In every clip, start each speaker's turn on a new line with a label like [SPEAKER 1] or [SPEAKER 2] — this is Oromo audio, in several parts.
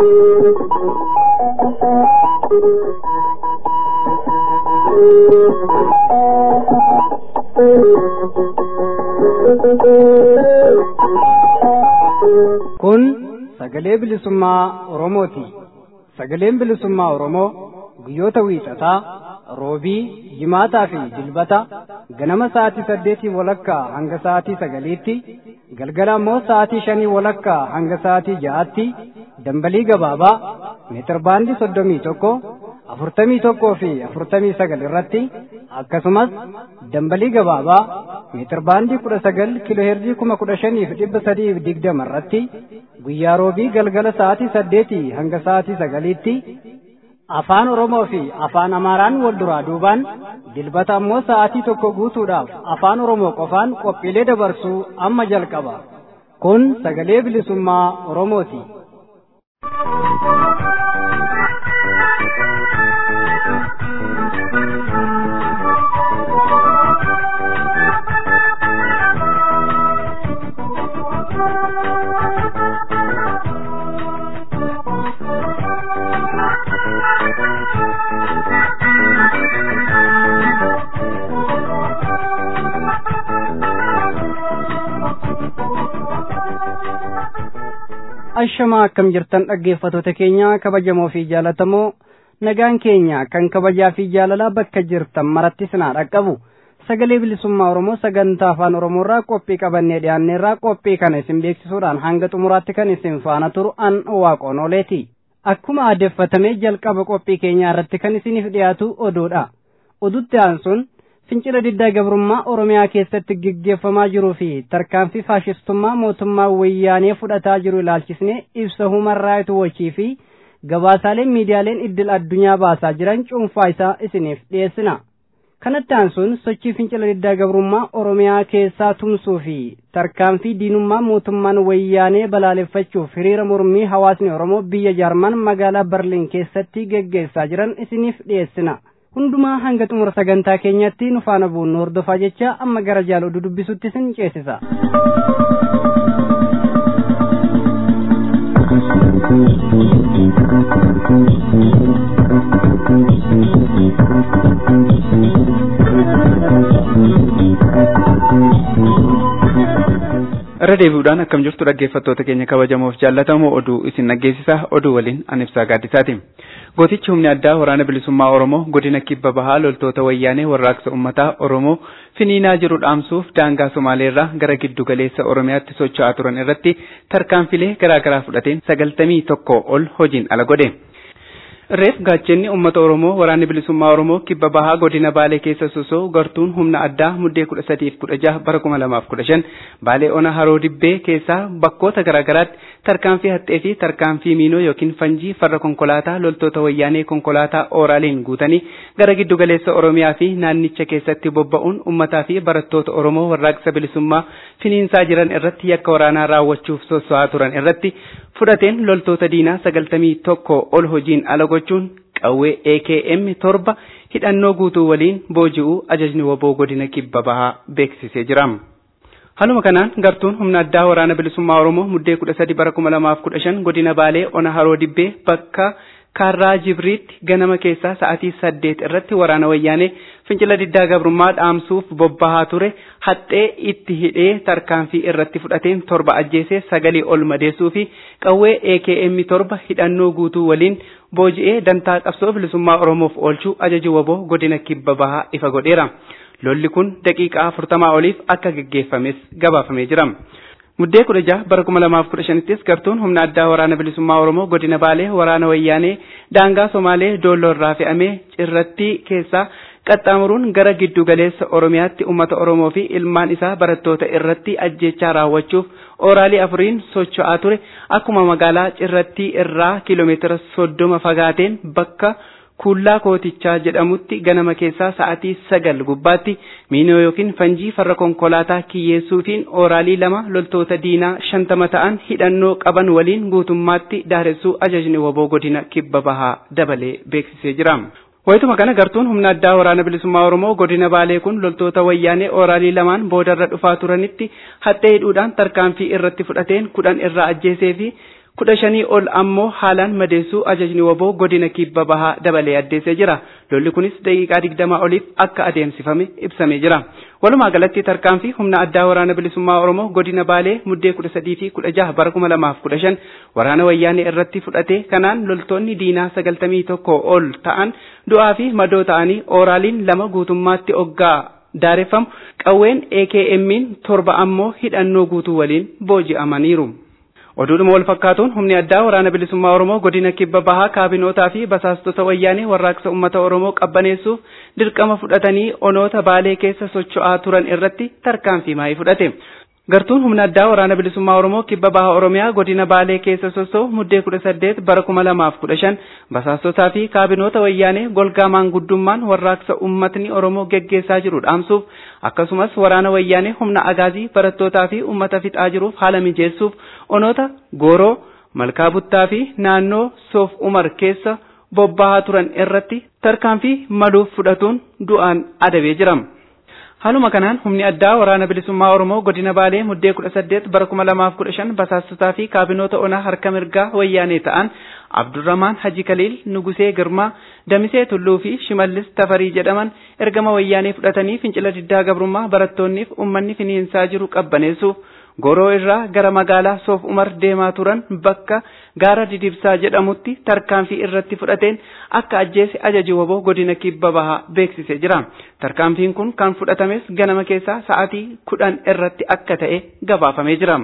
[SPEAKER 1] Kun sagalee bilisummaa Oromooti. Sagaleen bilisummaa Oromoo guyyoota wiixataa, roobii, jimaataa fi dilbata ganama sa'aatii saddeetii walakkaa hanga sa'aatii sagaliitti, galgala immoo sa'aatii shanii walakkaa hanga sa'aatii ja'aatti dambalii gabaabaa meetirbaandii soddomii tokko afurtamii tokkoo fi afurtamii sagal irratti akkasumas dambalii gabaabaa meetirbaandii kudha sagal kiloheerzii kuma kudha shaniif dhibba sadiif digdama irratti guyyaa roobii galgala sa'aatii saddeetii hanga sa'aatii sagaliitti afaan oromoo fi afaan amaaraan wal duraa duubaan dilbata ammoo sa'aatii tokko guutuudhaaf afaan oromoo qofaan qophiilee dabarsuu amma jalqaba kun sagalee bilisummaa oromooti. ashamaa akkam jirtan dhaggeeffatoota keenya kabajamoo fi jaalatamoo nagaan keenya kan kabajaa fi jaalalaa bakka jirtan maratti sinaa dhaqqabu sagalee bilisummaa oromoo sagantaa afaan oromoorraa qophii qabannee dhiyaanneerraa qophii kana isin beeksisuudhaan hanga xumuraatti kan isin faana turu an waaqoon ooleeti akkuma aadeffatamee jalqaba qophii keenyaa irratti kan isiniif dhiyaatu oduudha odutti aansuun fincila diddaa gabrummaa oromiyaa keessatti gaggeeffamaa jiruu fi tarkaanfii faashistummaa mootummaa wayyaanee fudhataa jiru ilaalchisnee ibsa human raayit wochii fi gabaasaaleen miidiyaaleen idil addunyaa baasaa jiran cuunfaa isaa isiniif dhiyeessina. kanatti aansuun sochii fincila diddaa gabrummaa oromiyaa keessaa tumsuu fi tarkaanfii diinummaa mootummaan wayyaanee balaaleffachuuf hiriira mormii hawaasni oromoo biyya jaarman magaalaa barliin keessatti geggeessaa jiran isiniif dhiyeessina. hundumaa hanga xumura sagantaa keenyatti nu faana bu'uun hordofaa jecha amma gara jaal oduu dubbisutti isin ceesisa.
[SPEAKER 2] irra deebi'uudhaan akkam jirtu dhaggeeffattoota keenya kabajamoof jaallatamoo oduu isin dhaggeessisa oduu waliin an ibsaa gaaddisaati. gootichi humni addaa waraana bilisummaa oromoo godina kibba bahaa loltoota wayyaanee warraaqsa ummataa oromoo finiinaa jiru dhaamsuuf daangaa somaaleerraa gara giddu galeessa oromiyaatti socho'aa turan irratti tarkaanfilee garaagaraa fudhateen sagaltamii tokko ol hojiin ala godhe. Reef gaachenni uummata Oromoo waraanni bilisummaa Oromoo kibba bahaa godina Baalee keessa sosoo gartuun humna addaa muddee kudha sadiif kudha jaha bara kuma lamaaf kudha shan Baalee ona haroo dibbee keessaa bakkoota garaagaraatti tarkaanfii haxxee fi tarkaanfii miinoo yookiin fanjii farra konkolaataa loltoota wayyaanee konkolaataa ooraaliin guutanii gara giddu galeessa Oromiyaa fi naannicha keessatti bobba'uun uummataa fi barattoota Oromoo warraaqsa bilisummaa finiinsaa jiran irratti yakka waraanaa raawwachuuf sosso'aa turan irratti fudhateen loltoota diinaa sagaltamii tokko ol hojiin ala gochuun qawwee AKM torba hidhannoo guutuu waliin booji'uu ajajni waboo godina kibba bahaa beeksisee jira. Haaluma kanaan gartuun humna addaa waraana bilisummaa Oromoo muddee kudha sadi bara kuma lamaaf kudha shan godina Baalee ona haroo dibbee bakka kaarraa jibriitti ganama keessaa sa'aatii saddeet irratti waraana wayyaanee fincila diddaa gabrummaa dhaamsuuf bobbahaa ture haxxee itti hidhee tarkaanfii irratti fudhateen torba ajjeesee sagalii ol madeessuu fi qawwee AKM torba hidhannoo guutuu waliin booji'ee dantaa qabsoo bilisummaa Oromoof oolchuu ajaji waboo godina kibba bahaa ifa godheera. Lolli kun daqiiqaa afurtamaa oliif akka geggeeffames gabaafamee jira. Muddee kudha jaha bara kuma lamaaf kudha shanittis gartuun humna addaa waraana bilisummaa Oromoo godina Baalee waraana wayyaanee daangaa Somaalee doolloo irraa fe'amee cirratti keessaa qaxxaamuruun gara giddu galeessa Oromiyaatti uummata Oromoo fi ilmaan isaa barattoota irratti ajjechaa raawwachuuf ooraalii afuriin socho'aa ture akkuma magaalaa cirratti irraa kiiloomeetira soddoma fagaateen bakka kuullaa kootichaa jedhamutti ganama keessaa sa'aatii sagal gubbaatti miinoo yookiin fanjii farra konkolaataa kiyyeessuufiin ooraalii lama loltoota diinaa shantama ta'an hidhannoo qaban waliin guutummaatti daaressuu ajajni waboo godina kibba bahaa dabalee beeksisee jira. Wayituma kana gartuun humna addaa waraana bilisummaa Oromoo godina Baalee kun loltoota wayyaanee ooraalii lamaan boodarra dhufaa turanitti haxxee hidhuudhaan tarkaanfii irratti fudhateen kudhan irraa ajjeesee fi kudha shanii ol ammoo haalaan madeessuu ajajni waboo godina kibba bahaa dabalee addeessee jira. Lolli kunis daqiiqaa digdamaa oliif akka adeemsifame ibsamee jira. Walumaa galatti tarkaanfii humna addaa waraana bilisummaa Oromoo godina Baalee muddee kudha sadii fi kudha jaha bara kuma lamaaf kudha shan waraana wayyaanee irratti fudhate kanaan loltoonni diinaa sagaltamii tokko ol ta'an du'aa fi madoo ta'anii ooraaliin lama guutummaatti oggaa daareffamu qawween AKM'n torba ammoo hidhannoo guutuu waliin booji'amaniiru. Oduudhuma wal fakkaatuun humni addaa waraana bilisummaa Oromoo godina kibba bahaa kaabinootaa fi basaastota wayyaanee warraaqsa uummata Oromoo qabbaneessuuf dirqama fudhatanii onoota baalee keessa socho'aa turan irratti tarkaanfii maayii fudhate. Gartuun humna addaa waraana bilisummaa Oromoo kibba bahaa Oromiyaa godina Baalee keessa sossoo muddee kudha saddeet bara kuma lamaaf kudha shan basaastotaa fi kaabinoota wayyaanee golgaa maanguddummaan warraaqsa uummatni Oromoo geggeessaa jiru dhaamsuuf akkasumas waraana wayyaanee humna agaazii barattootaa fi uummata fixaa jiruuf haala mijeessuuf onoota Gooroo, Malkaa Buttaa fi naannoo Soof Umar keessa bobbahaa turan irratti tarkaanfii maluuf fudhatuun du'aan adabee jira. Haaluma kanaan humni addaa waraana bilisummaa Oromoo godina Baalee muddee kudha saddeet bara kuma lamaaf kudha shan basaastotaa fi kaabinoota onaa harka mirgaa wayyaanee ta'an Abdurrahmaan Haji Kaliil, Nugusee Girmaa, Damisee Tulluu fi Shimallis Tafarii jedhaman ergama wayyaanee fudhatanii fincila diddaa gabrummaa barattoonniif uummanni finiinsaa jiru qabbaneessuuf Goroo irraa gara magaalaa Soof Umar deemaa turan bakka gaara didibsaa jedhamutti tarkaanfii irratti fudhateen akka ajjeese ajaji waboo godina kibba bahaa beeksisee jira. Tarkaanfiin kun kan fudhatames ganama keessaa sa'aatii kudhan irratti akka ta'e gabaafamee jira.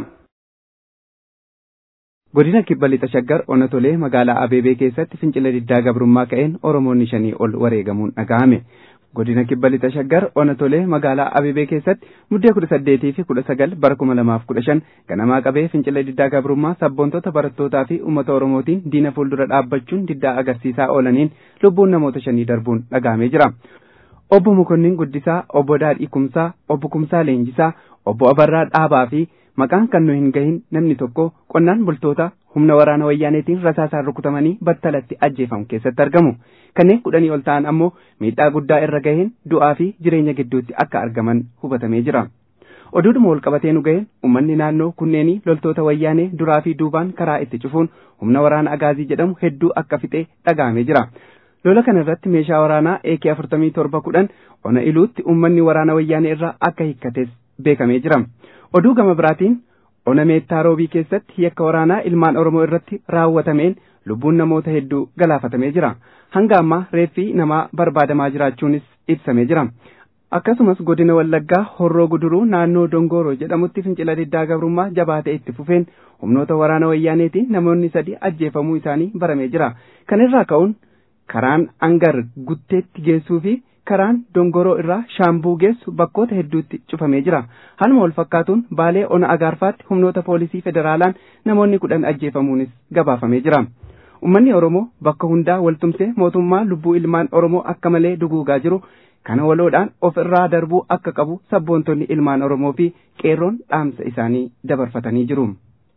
[SPEAKER 3] Godina kibba lixa shaggar onatolee magaalaa Abeebee keessatti fincila diddaa gabrummaa ka'een Oromoonni shanii ol wareegamuun dhaga'ame. godina kibba lixa shaggar onatolee magaalaa abebee keessatti muddee kudha saddeetii fi kudha sagal bara kuma lamaaf kudha shan ganamaa qabee fincila diddaa gabrummaa sabboontota barattootaa fi uummata oromootiin diina fuuldura dhaabbachuun diddaa agarsiisaa oolaniin lubbuun namoota shanii darbuun dhagahamee jira. Obbo Mukonnin Guddisaa, Obbo Daadhii Kumsaa, Obbo Kumsaa Leenjisaa, Obbo Abarraa Dhaabaa fi maqaan kan nu hin gahin namni tokko qonnaan bultoota humna waraana wayyaaneetiin rasaasaan rukutamanii battalatti ajjeefamu keessatti argamu. Kanneen kudhanii ol ta'an ammoo miidhaa guddaa irra gaheen du'aa fi jireenya gidduutti akka argaman hubatamee jira. Oduudhuma wal qabatee nu gaheen uummanni naannoo kunneenii loltoota wayyaanee duraa fi duubaan karaa itti cufuun humna waraana agaazii jedhamu hedduu akka fixee dhaga'amee jira. Lola kana irratti meeshaa waraanaa AK afurtamii torba kudhan ona iluutti uummanni waraana wayyaanee irraa akka hiikkates beekamee jira. Oduu gama biraatiin ona meettaa roobii keessatti yakka waraanaa ilmaan Oromoo irratti raawwatameen lubbuun namoota hedduu galaafatamee jira. Hanga ammaa reeffi namaa barbaadamaa jiraachuunis ibsamee jira. Akkasumas godina Wallaggaa Horroo Guduruu naannoo Dongooroo jedhamutti fincila diddaa gabrummaa jabaatee itti fufeen humnoota waraana wayyaaneetiin namoonni sadi ajjeefamuu isaanii baramee jira. Kana irraa ka'uun karaan Angar Gutteetti geessuu fi karaan Dongoroo irraa Shaambuu geessu bakkoota hedduutti cufamee jira. Haaluma wal fakkaatuun Baalee Ona Agaarfaatti humnoota poolisii federaalaan namoonni kudhan ajjeefamuunis gabaafamee jira. Uummanni Oromoo bakka hundaa waltumsee mootummaa lubbuu ilmaan Oromoo akka malee duguugaa jiru kana waloodhaan of irraa darbuu akka qabu sabboontonni ilmaan Oromoo fi qeerroon dhaamsa isaanii dabarfatanii jiru.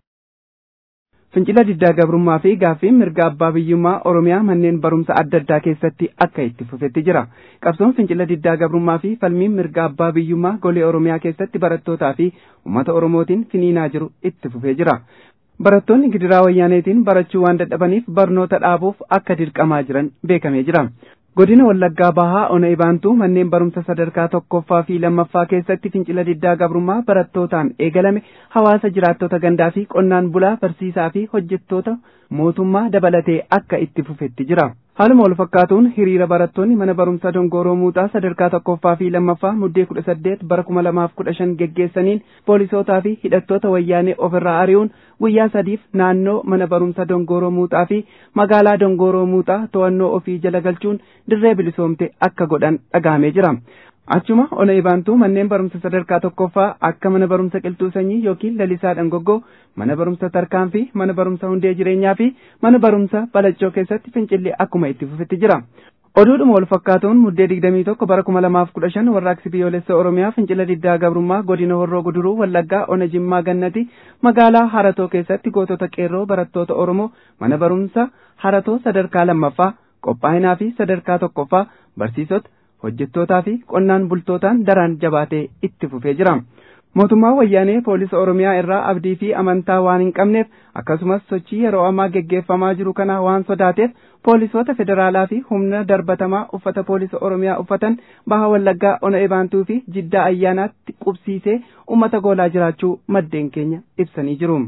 [SPEAKER 3] Fincila diddaa gabrummaa fi gaaffiin mirga abbaa biyyummaa Oromiyaa manneen barumsa adda addaa keessatti akka itti fufetti jira. Qabsoon fincila diddaa gabrummaa fi falmiin mirga abbaa biyyummaa golee Oromiyaa keessatti barattootaa fi uummata Oromootiin finiinaa jiru itti fufee jira. Barattoonni gidiraa wayyaaneetiin barachuu waan dadhabaniif barnoota dhaabuuf akka dirqamaa jiran beekamee jira. Godina Wallaggaa Bahaa Ona Ibaantuu manneen barumsa sadarkaa tokkoffaa fi lammaffaa keessatti fincila diddaa gabrummaa barattootaan eegalame hawaasa jiraattota gandaa fi qonnaan bulaa barsiisaa fi hojjettoota mootummaa dabalatee akka itti fufetti jira. Haaluma wal fakkaatuun hiriira barattoonni mana barumsa Dongoroo Muuxaa sadarkaa tokkoffaa fi lammaffaa muddee kudha saddeet bara kuma lamaaf kudha shan geggeessaniin poolisootaa fi hidhattoota wayyaanee ofirraa ari'uun guyyaa sadiif naannoo mana barumsa Dongoroo Muuxaa fi magaalaa Dongoroo Muuxaa to'annoo ofii jala galchuun dirree bilisoomte akka godhan dhagahamee jira. Achuma ona ibaantuu manneen barumsa sadarkaa tokkoffaa akka mana barumsa qilxuu sanyii yookiin lalisaa dhangoggoo mana barumsa tarkaanfii mana barumsa hundee jireenyaa fi mana barumsa balaccoo keessatti fincilli akkuma itti fufetti jira. Oduudhuma wal fakkaatuun muddee digdamii tokko bara kuma lamaaf kudha shan warraaqsi biyyoolessa Oromiyaa fincila diddaa gabrummaa godina Horroo Guduruu Wallaggaa Ona Jimmaa Gannati magaalaa Haratoo keessatti gootota qeerroo barattoota Oromoo mana barumsa Haratoo sadarkaa lammaffaa qophaa'inaa fi sadarkaa tokkoffaa barsiisota hojjettootaa fi qonnaan bultootaan daraan jabaatee itti fufee jira. mootummaa wayyaanee poolisa oromiyaa irraa abdii fi amantaa waan hin qabneef akkasumas sochii yeroo ammaa geggeeffamaa jiru kana waan sodaateef poolisoota federaalaa fi humna darbatamaa uffata poolisa oromiyaa uffatan baha wallaggaa ona ebaantuu fi jiddaa ayyaanaatti qubsiisee ummata goolaa jiraachuu maddeen keenya ibsanii jiru.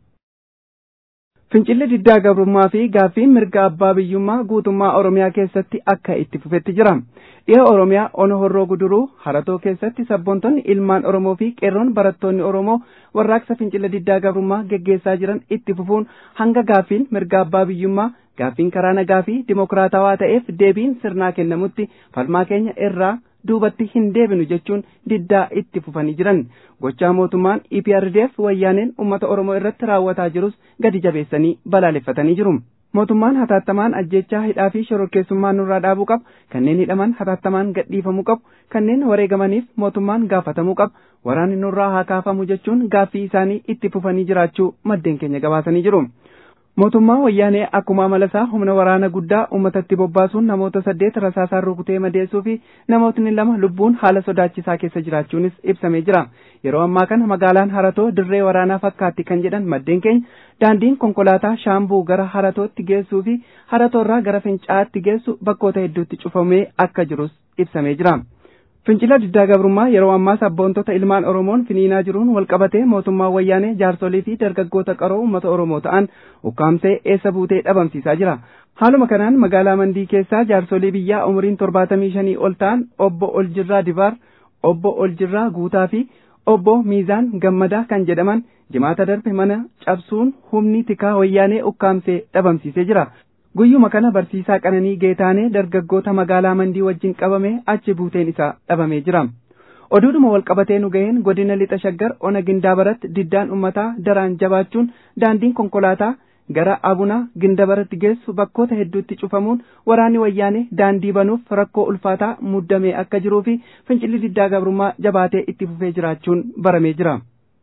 [SPEAKER 3] Fincilli diddaa gabrummaa fi gaaffiin mirga abbaa biyyummaa guutummaa Oromiyaa keessatti akka itti fufetti jira. Dhiha Oromiyaa ona horroo guduruu haratoo keessatti sabboontonni ilmaan Oromoo fi qeerroon barattoonni Oromoo warraaqsa fincila diddaa gabrummaa geggeessaa jiran itti fufuun hanga gaaffiin mirga abbaa biyyummaa gaaffiin karaa nagaa fi dimokiraatawaa ta'eef deebiin sirnaa kennamutti falmaa keenya irraa duubatti hin deebinu jechuun diddaa itti fufanii jiran gochaa mootummaan EPRDF wayyaaneen uummata Oromoo irratti raawwataa jirus gadi jabeessanii balaaleffatanii jiru. Mootummaan hataattamaan ajjechaa hidhaa fi shororkeessummaa nurraa dhaabuu qaba. Kanneen hidhaman hataattamaan gadhiifamuu qabu. Kanneen wareegamaniif mootummaan gaafatamuu qaba. Waraanni nurraa haa kaafamu jechuun gaaffii isaanii itti fufanii jiraachuu maddeen keenya gabaasanii jiru. Mootummaan wayyaanee akkuma amalasaa humna waraana guddaa uummatatti bobbaasuun namoota saddeet rasaasaan rukutee madeessuu fi namootni lama lubbuun haala sodaachisaa keessa jiraachuunis ibsamee jira. Yeroo ammaa kana magaalaan Haratoo dirree waraanaa fakkaatti kan jedhan maddeen keenya daandiin konkolaataa shaambuu gara Haratootti geessuu fi Haratoorraa gara Fincaa'aatti geessu bakkoota hedduutti cufamee akka jirus ibsamee jira. Fincila diddaa gabrummaa yeroo ammaa sabboontota ilmaan Oromoon finiinaa jiruun walqabatee mootummaan wayyaanee jaarsolii fi dargaggoota qaroo uummata Oromoo ta'an ukkaamsee eessa buutee dhabamsiisaa jira. Haaluma kanaan magaalaa Mandii keessaa jaarsolii biyyaa umuriin torbaatamii shanii ol ta'an obbo Oljirraa Dibaar, obbo Oljirraa Guutaa fi obbo Miizaan Gammadaa kan jedhaman jimaata darbe mana cabsuun humni tikaa wayyaanee ukkaamsee dhabamsiisee jira. Guyyuma kana barsiisaa Qananii Geetaanee dargaggoota magaalaa Mandii wajjin qabame achi buuteen isaa dhabamee jira. Oduudhuma walqabatee nu ga'een godina lixa shaggar ona gindaabaratti diddaan uummataa daraan jabaachuun daandiin konkolaataa gara abuna gindabaratti geessu bakkoota hedduutti cufamuun waraanni wayyaanee daandii banuuf rakkoo ulfaataa muddamee akka jiruu fi fincilli diddaa gabrummaa jabaatee itti fufee jiraachuun baramee jira.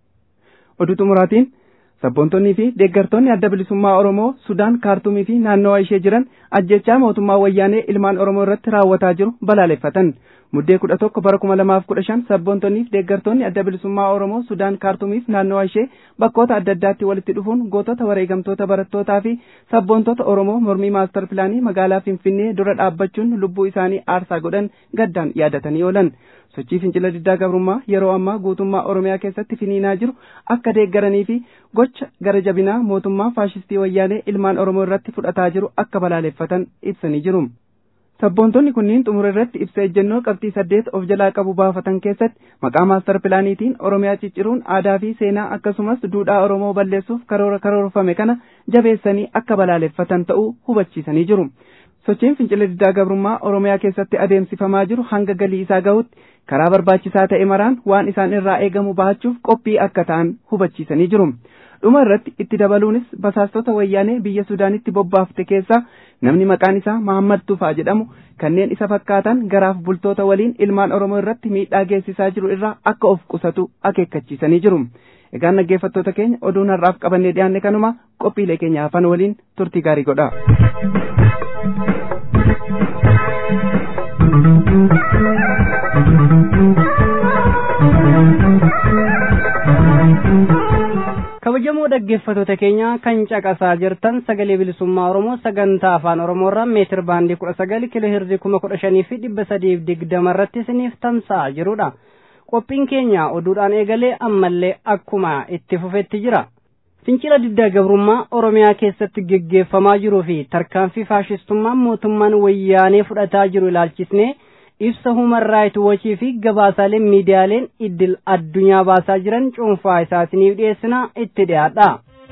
[SPEAKER 3] Oduu xumuraatiin sabboontonnii fi deeggartoonni adda bilisummaa Oromoo Sudaan kaartumii fi naannawa ishee jiran ajjechaa mootummaa wayyaanee ilmaan Oromoo irratti raawwataa jiru balaaleffatan. Muddee kudha tokko bara kuma lamaaf kudha shan sabboontonnii fi deeggartoonni adda bilisummaa Oromoo Sudaan kaartumiif naannawa ishee bakkoota adda addaatti walitti dhufuun gootota wareegamtoota barattootaa fi sabboontota Oromoo mormii maastar pilaanii magaalaa Finfinnee dura dhaabbachuun lubbuu isaanii aarsaa godhan gaddaan yaadatanii oolan. sochii fincila diddaa gabrummaa yeroo ammaa guutummaa oromiyaa keessatti finiinaa jiru akka deeggaranii fi gocha gara jabinaa mootummaa faashistii wayyaanee ilmaan oromoo irratti fudhataa jiru akka balaaleffatan ibsanii jiru. Sabboontonni kunniin xumura irratti ibsa ejjennoo qabxii saddeet of jalaa qabu baafatan keessatti maqaa maastar pilaaniitiin oromiyaa cicciruun aadaa fi seenaa akkasumas duudhaa oromoo balleessuuf karoora karoorfame kana jabeessanii akka balaaleffatan ta'uu hubachiisanii jiru. sochiin fincila diddaa gabrummaa oromiyaa keessatti adeemsifamaa jiru hanga galii isaa gahutti karaa barbaachisaa ta'e maraan waan isaan irraa eegamu bahachuuf qophii akka ta'an hubachiisanii jiru. dhuma irratti itti dabaluunis basaastota wayyaanee biyya sudaanitti bobbaafte keessaa namni maqaan isaa Mahammad Tufaa jedhamu kanneen isa fakkaatan garaaf bultoota waliin ilmaan oromoo irratti miidhaa geessisaa jiru irraa akka of qusatu akeekkachiisanii jiru. Egaan dhaggeeffattoota keenya oduun har'aaf qabannee dhiyaanne kanuma qophiilee keenya hafan waliin turtii gaarii godha.
[SPEAKER 1] kabajamoo dhaggeeffattoota keenya kan caqasaa jirtan sagalee bilisummaa oromoo sagantaa afaan oromoo irraa meetir baandii kudha sagal kiiloo hirdii kuma kudha shanii fi dhibba sadiif digdama irratti isiniif tamsa'aa jirudha qophiin keenya oduudhaan eegalee ammallee akkuma itti fufetti jira fincila diddaa gabrummaa oromiyaa keessatti geggeeffamaa jiruu fi tarkaanfii faashistummaan mootummaan wayyaanee fudhataa jiru ilaalchisnee ibsa human raayit wochii fi gabaasaaleen miidiyaaleen idil addunyaa baasaa jiran cuunfaa isaa isiniif dhiyeessina itti dhiyaadha.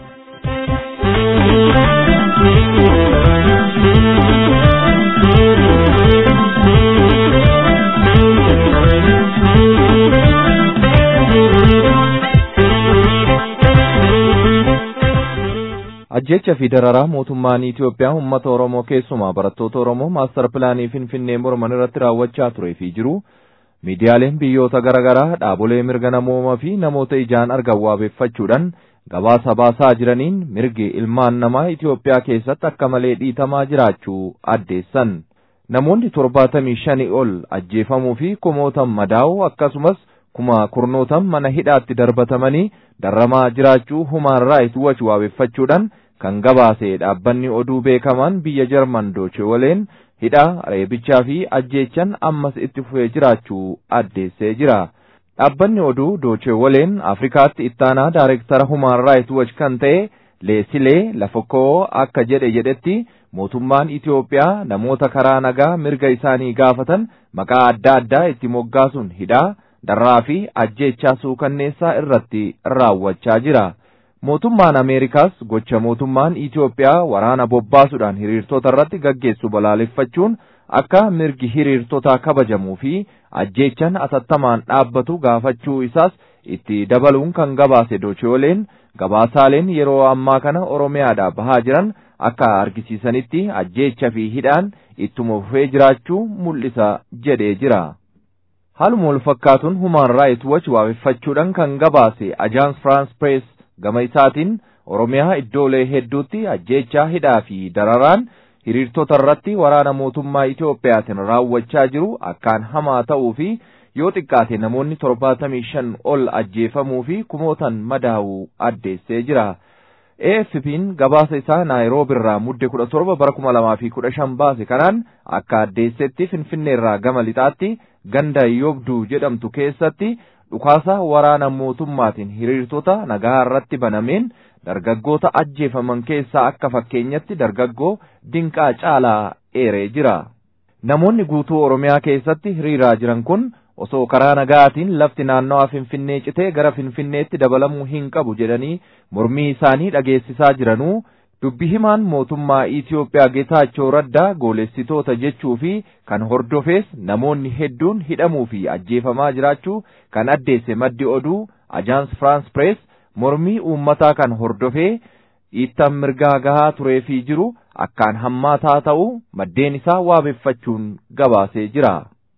[SPEAKER 4] ajjecha fi dararaa mootummaan Itoophiyaa uummata Oromoo keessumaa barattoota Oromoo maastar pilaanii Finfinnee morman irratti raawwachaa turee fi jiru miidiyaaleen biyyoota garaagaraa dhaabolee mirga namoomaa fi namoota ijaan argan waabeeffachuudhaan gabaasa baasaa jiraniin mirgi ilmaan namaa Itoophiyaa keessatti akka malee dhiitamaa jiraachuu addeessan. Namoonni torbaatamii shanii ol ajjeefamuu fi kumootan madaa'u akkasumas kuma kurnootan mana hidhaatti darbatamanii darramaa jiraachuu human raayit wach waabeffachuudhaan kan gabaase dhaabbanni oduu beekamaan biyya jarman dooche waleen hidhaa reebichaa fi ajjeechan ammas itti fufee jiraachuu addeessee jira. Dhaabbanni oduu dooche waleen Afrikaatti ittaanaa daayireektara human raayit wach kan ta'e leesilee lafokkoo akka jedhe jedhetti mootummaan Itiyoophiyaa namoota karaa nagaa mirga isaanii gaafatan maqaa adda addaa itti moggaasuun hidhaa darraa fi ajjeechaa suukanneessaa irratti raawwachaa jira. Mootummaan Ameerikaas gocha mootummaan Itiyoophiyaa waraana bobbaasuudhaan hiriirtota irratti gaggeessu balaaleffachuun akka mirgi hiriirtotaa kabajamuu fi ajjeechan atattamaan dhaabbatu gaafachuu isaas itti dabaluun kan gabaase dochooleen gabaasaaleen yeroo ammaa kana Oromiyaadhaa bahaa jiran akka argisiisanitti ajjeecha fi hidhaan ittuma fufee jiraachuu mul'isa jedhee jira. Haaluma wal fakkaatuun Human Rights Watch waabeffachuudhaan kan gabaase Ajaans France Press gama isaatiin Oromiyaa iddoolee hedduutti ajjeechaa hidhaa fi dararaan hiriirtota irratti waraana mootummaa Itiyoophiyaatiin raawwachaa jiru akkaan hamaa ta'uu fi yoo xiqqaate namoonni torbaatamii shan ol ajjeefamuu fi kumootan madaa'uu addeessee jira. AFP'n gabaasa isaa Naayiroobi irraa mudde kudha torba bara kuma lamaa fi kudha shan baase kanaan akka addeessetti Finfinnee irraa gama lixaatti ganda Yobduu jedhamtu keessatti dhukaasa waraana mootummaatiin hiriirtota nagaa irratti banameen dargaggoota ajjeefaman keessaa akka fakkeenyatti dargaggoo Dinqaa Caalaa eeree jira. Namoonni guutuu Oromiyaa keessatti hiriiraa jiran kun osoo karaa nagaatiin lafti naannawaa Finfinnee citee gara Finfinneetti dabalamuu hin qabu jedhanii mormii isaanii dhageessisaa jiranuu dubbi himaan mootummaa Itiyoophiyaa Geetaachoo Raddaa goolessitoota jechuu fi kan hordofees namoonni hedduun hidhamuu fi ajjeefamaa jiraachuu kan addeesse maddi oduu Ajaans France Press mormii uummataa kan hordofee dhiittaan mirgaa gahaa turee fi jiru akkaan hammaataa ta'uu maddeen isaa waabeffachuun gabaasee jira.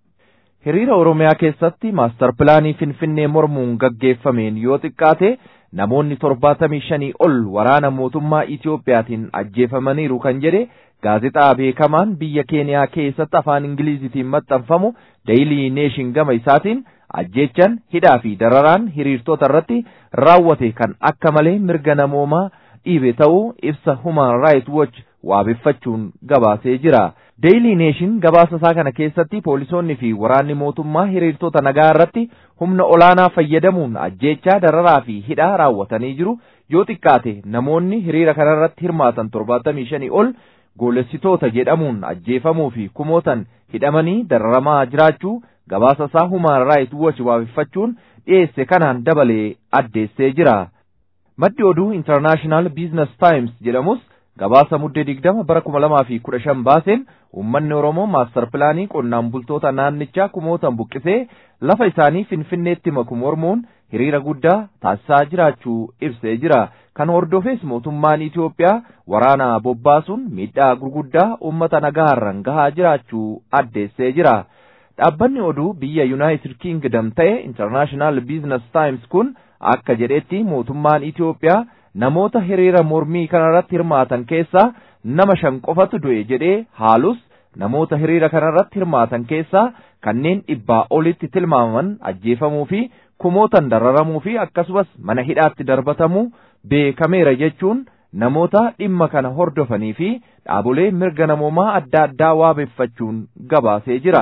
[SPEAKER 4] Hiriira Oromiyaa keessatti maastar pilaanii Finfinnee mormuun gaggeeffameen yoo xiqqaate namoonni torbaatamii shanii ol waraana mootummaa Itiyoophiyaatiin ajjeefamaniiru kan jedhe gaazexaa beekamaan biyya Keeniyaa keessatti afaan Ingilizitiin maxxanfamu Daily Nation gama isaatiin ajjeechan hidhaa fi dararaan hiriirtota irratti raawwate kan akka malee mirga namoomaa dhiibe ta'uu ibsa Human Rights Watch waabeffachuun gabaasee jira. Daily Nation gabaasa isaa kana keessatti poolisoonni fi waraanni mootummaa hiriirtota nagaa irratti humna olaanaa fayyadamuun ajjeechaa dararaa fi hidhaa raawwatanii jiru yoo xiqqaate namoonni hiriira kana irratti hirmaatan torbaatamii shanii ol goolessitoota jedhamuun ajjeefamuu fi kumootan hidhamanii dararamaa jiraachuu gabaasa isaa Human Rights Watch waabeffachuun dhiyeesse kanaan dabalee addeessee jira. Maddi oduu International Business Times jedhamus gabaasa muddee digdama bara kuma lamaa fi kudha shan baaseen uummanni Oromoo maastar pilaanii qonnaan bultoota naannichaa kumootan buqqisee lafa isaanii finfinneetti maku mormuun hiriira guddaa taasisaa jiraachuu ibsee jira. Kan hordofees mootummaan Itiyoophiyaa waraana bobbaasuun miidhaa gurguddaa uummata nagaarran gahaa jiraachuu addeessee jira. Dhaabbanni oduu biyya Yuunaayitid Kingdom ta'e International Business Times kun akka jedhetti mootummaan Itiyoophiyaa namoota hiriira mormii kanarratti hirmaatan keessaa nama shan qofatu du'e jedhee haalus namoota hiriira kanarratti hirmaatan keessaa kanneen dhibbaa olitti tilmaamaman ajjeefamuu fi kumootan dararamuu fi akkasumas mana hidhaatti darbatamuu beekameera jechuun namoota dhimma kana hordofanii fi dhaabolee mirga namoomaa adda addaa waabeffachuun gabaasee jira.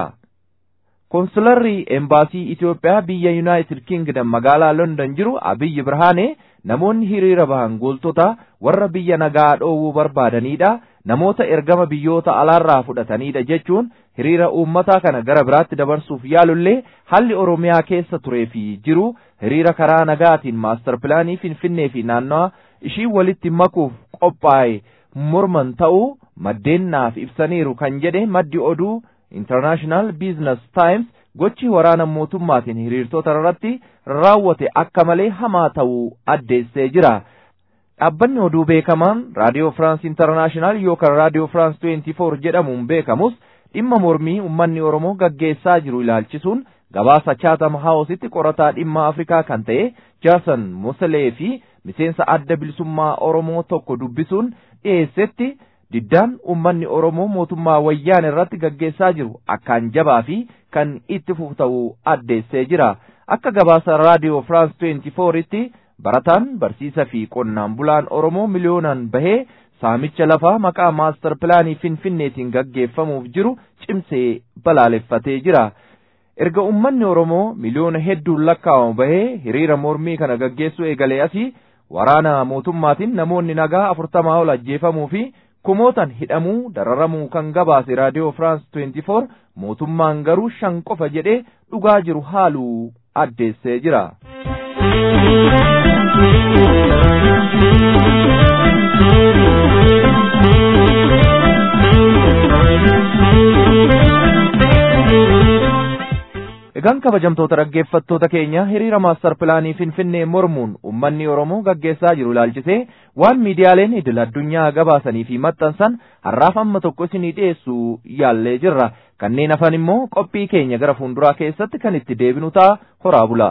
[SPEAKER 4] Konsularri Embaasii Itiyoophiyaa biyya Yuunaayitid Kingdom magaalaa London jiru Abiyyi Birhaanee namoonni hiriira bahan gooltota warra biyya nagaa dhoowwuu barbaadanidha. Namoota ergama biyyoota alaarraa fudhatanidha jechuun hiriira uummataa kana gara biraatti dabarsuuf yaalullee haalli Oromiyaa keessa turee fi jiru hiriira karaa nagaatiin maastar pilaanii Finfinnee fi naannawa ishii walitti makuuf qophaa'e morman ta'uu maddeen naaf ibsaniiru kan jedhe maddi oduu International Business Times gochi waraana mootummaatiin hiriirtota irratti raawwate akka malee hamaa ta'uu addeessee jira. Dhaabbanni oduu beekamaan Raadiyoo France International yookaan Raadiyoo France 24 jedhamuun beekamus dhimma mormii uummanni Oromoo gaggeessaa jiru ilaalchisuun gabaasa Chatham Houseitti qorataa dhimma Afrikaa kan ta'e Jason Moselee fi miseensa adda bilisummaa Oromoo tokko dubbisuun dhiyeessetti diddaan uummanni Oromoo mootummaa wayyaan irratti gaggeessaa jiru akkaan jabaa fi kan itti fufu ta'uu addeessee jira. akka gabaasa raadiyoo firaans 24tti barataan barsiisa fi qonnaan bulaan oromoo miliyoonaan bahee saamicha lafaa maqaa maastar pilaanii finfinneetiin gaggeeffamuuf jiru cimsee balaaleffatee jira. Erga uummanni Oromoo miliyoona hedduun lakkaa'amu bahee hiriira mormii kana gaggeessuu eegalee asii waraana mootummaatiin namoonni nagaa afurtamaa ol ajjeefamuu fi kumootan hidhamuu dararamuu kan gabaase raadiyoo firaans 24 mootummaan garuu shan qofa jedhee dhugaa jiru haaluu addeessee jira. Egaan kabajamtoota dhaggeeffattoota keenya hiriira maastar pilaanii Finfinnee mormuun uummanni Oromoo gaggeessaa jiru ilaalchisee waan miidiyaaleen idil addunyaa gabaasanii fi maxxansan har'aaf amma tokko isinii dhiyeessuu yaallee jirra. Kanneen hafan immoo qophii keenya gara fuulduraa keessatti kan itti deebinu ta'a horaa bulaa.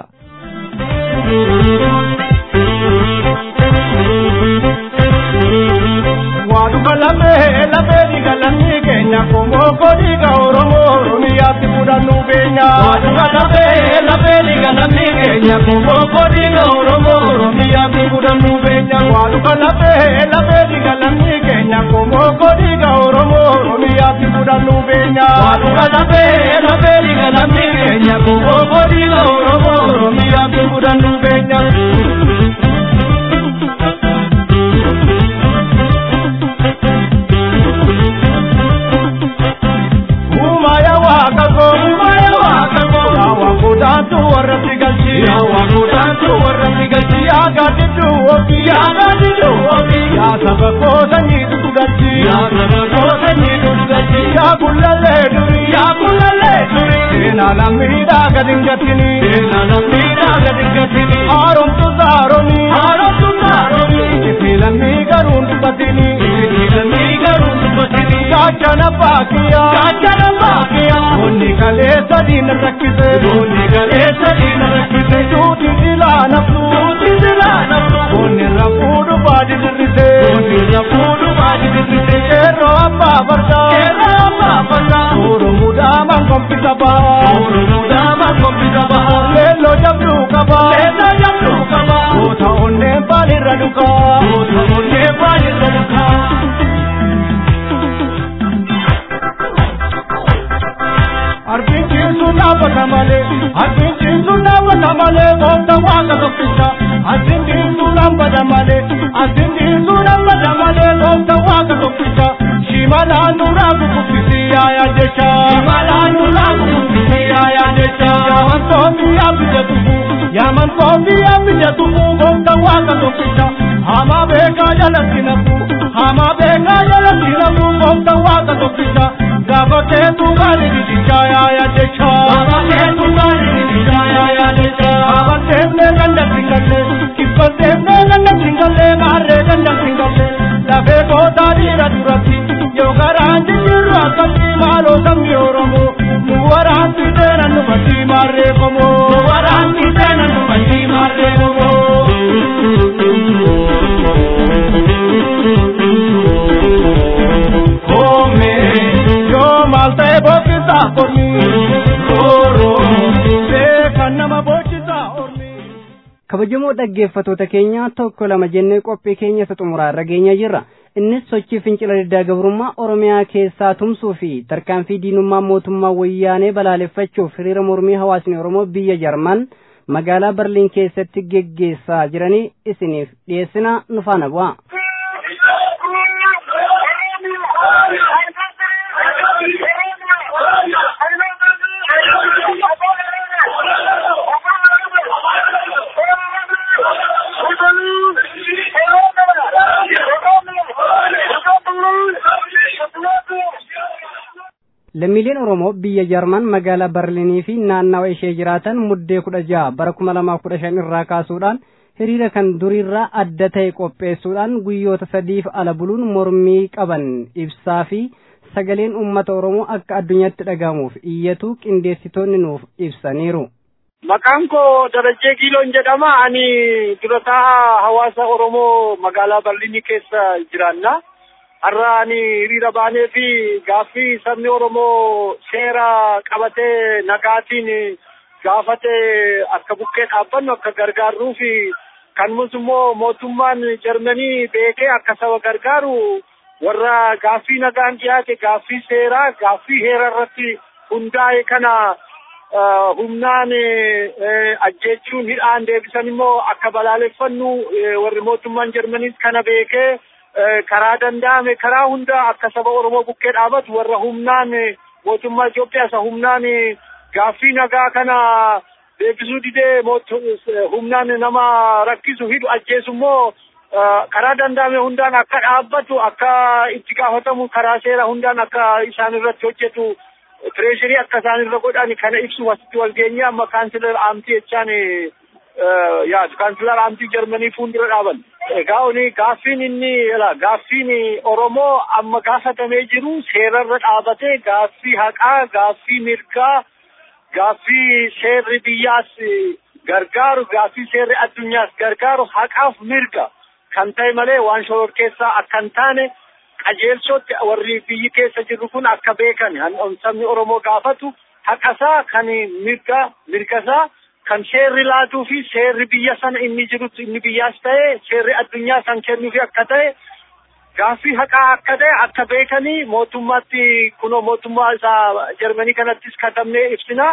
[SPEAKER 5] Waaduma lamee lamee diga lammii keenya komoo kodiga Oromoo Oromiyaatti fudhannu beenya. Waaduma lamee lamee diga lammii keenya komoo kodiga Oromoo Oromiyaatti fudhannu beenya. Waaduma lamee lamee diga lammii keenya komoo kodiga Oromoo Oromiyaatti fudhannu beenya. Waaduma lamee lamee diga lammii keenya komoo kodiga Oromoo Oromiyaatti fudhannu beenya. Yaawwaantu warra sigalchi. Yaawwaantu warra sigalchi. Yaa gaadiddu ofi. Yaa gaadiddu ofi. Yaa saba koota nyiitu dugalchi. Yaa saba koota nyiitu dugalchi. Yaa kullallee duri. Yaa kullallee duri. Seenaa lammiidhaa gadi hin gatini. Seenaa lammiidhaa gadi hin gatini. Haaromtu saaroni. Haaromtu saaroni. Ifi lammii garuu hin dubbatini. Ifi lammii garuu hin dubbatini. Gaachana baakiyaa. Gaachana baakiyaa. Onni kalee sadii na rakkise. Onni kalee sadii na rakkise. Duuti silaa naftu. Duuti silaa naftu. Onni rafuudhu baadi dirrise. Onni rafuudhu baadi dirrise. Keerroo abbaa fardaa. Keerroo abbaa fardaa. Oromuudhaa man kompisa bahaa. Oromuudhaa man kompisa bahaa. Leelloo jabduu qabaa. Leelloo jabduu qabaa. Goota onneen baalirra dhukaa. Goota onneen baalirra dhukaa. Arbinciin sun dhaabbata malee, arbinciin sun dhaabbata malee, goota waaqa tokkicha. Arbinciin sun dhaabbata malee, arbinciin sun dhaabbata malee, goota waaqa tokkicha. Shimalaan nuraa kukubbisi yaayaa jecha. Shimalaan nuraa kukubbisi yaayaa jecha. Yaaman koombii yaabija tufu, yaaman koombii yaabija tufu, goota waaqa tokkicha. Hamaa beekaa jalatti nafu, hamaa beekaa jalatti nafu, goota waaqa tokkicha. Gaafa keetu gaari biticha yaaya jecha. Gaafa keetu gaari biticha yaaya jecha. Gaafa teefnee ganda singalle. Kibba teefnee ganda singalle. Maarree ganda singalle. Lafee kootaa dhiira duratti. Yoo garaan jijjiirru akkatti maaloo sabni Oromoo. Nu waraanti teena nu batti maarree komoo. Nu waraanti teena nu batti maarree komoo. Maltee boqotaa ormi rooroo beekan nama boqotaa ormi.
[SPEAKER 1] kabajamoo dhaggeeffatoota keenya tokko lama jennee qophii keenya isa xumuraa irra geenyaa jirra innis sochii fincila diddaa gabrummaa oromiyaa keessaa tumsuu fi tarkaanfii diinummaa mootummaa wayyaanee balaaleffachuuf hiriira mormii hawaasni oromoo biyya jarman magaalaa barliin keessatti geggeessaa jiranii isiniif dhiyeessina nu faana bu'a. lammiileen oromoo biyya jarman magaalaa barliinii fi naannawa ishee jiraatan muddee kudha jaha bara kuma lamaaf kudha shan irraa kaasuudhaan hiriira kan duriirraa adda ta'e qopheessuudhaan guyyoota sadiif ala buluun mormii qaban ibsaa fi sagaleen uummata oromoo akka addunyaatti dhagahamuuf iyyatu qindeessitoonni nuuf ibsaniiru.
[SPEAKER 6] Maqaan koo Darajjee Giiloon jedhama. Ani durataa hawaasa Oromoo magaalaa Barliinii keessa jiraanna. Har'a ani hiriira baanee fi gaaffii sabni Oromoo seera qabatee nagaatiin gaafate akka bukkee dhaabbannu akka gargaarruu fi kanumas immoo mootummaan Jarmanii beekee akka saba gargaaru warra gaaffii nagaan dhiyaate gaaffii seeraa gaaffii heera irratti hundaa'e kana humnaan ajjeechuun hidhaan deebisan immoo akka balaaleffannu warri mootummaan Jarmaniis kana beekee karaa danda'ame karaa hunda akka saba Oromoo bukkee dhaabatu warra humnaan mootummaa Itoophiyaa isa humnaan gaaffii nagaa kana deebisuu didee humnaan nama rakkisu hidhu ajjeesu immoo karaa danda'ame hundaan akka dhaabbatu akka itti gaafatamu karaa seera hundaan akka isaan irratti hojjetu tireeshirii akka isaan irra godhan kana ibsu wasitti wal geenye amma kaansilar aamtii jechaan yaadu kaansilar aamtii jarmanii fuuldura dhaaban. Egaa oni gaaffiin inni gaaffiin Oromoo amma gaafatamee jiru seerarra dhaabatee gaaffii haqaa gaaffii mirgaa gaaffii seerri biyyaas gargaaru gaaffii seerri addunyaas gargaaru haqaaf mirga kan ta'e malee waan shororkeessaa akka hin taane qajeelchootti warri biyyi keessa jirru kun akka beekan sabni Oromoo gaafatu haqasaa kan mirga mirgasaa kan seerri laatuu fi seerri biyya sana inni jirutti inni biyyaas ta'e seerri addunyaa san kennuufi akka ta'e gaaffii haqaa akka ta'e akka beekanii mootummaatti kunoo mootummaa isaa Jarmanii kanattis katabnee ibsina.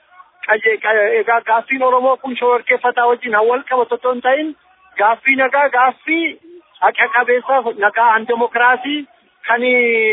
[SPEAKER 6] Egaa gaaffiin Oromoo kun shororkeeffataa wajjin wal qabatu otoo hin ta'in gaaffii nagaa gaaffii haqa qabeessa nagaan demokiraasii kan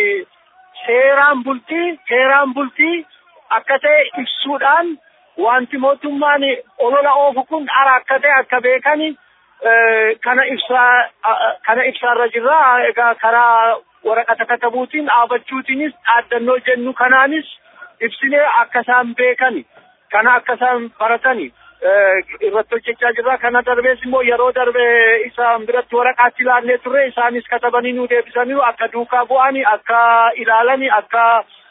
[SPEAKER 6] seeraan bultii seeraan bultii akka ta'e ibsuudhaan wanti mootummaan olola oofu kun dhara akka ta'e akka beekani kana ibsaa kana ibsaarra jirra egaa karaa waraqata katabuutiin dhaabachuutiinis dhaaddannoo jennu kanaanis ibsinee akka isaan beekani kana akka isaan baratani irratti hojjechaa jirra kana darbees immoo yeroo darbe isaan biratti waraqaatti ilaallee turre isaanis katabanii nu deebisanii akka duukaa bu'ani akka ilaalani akka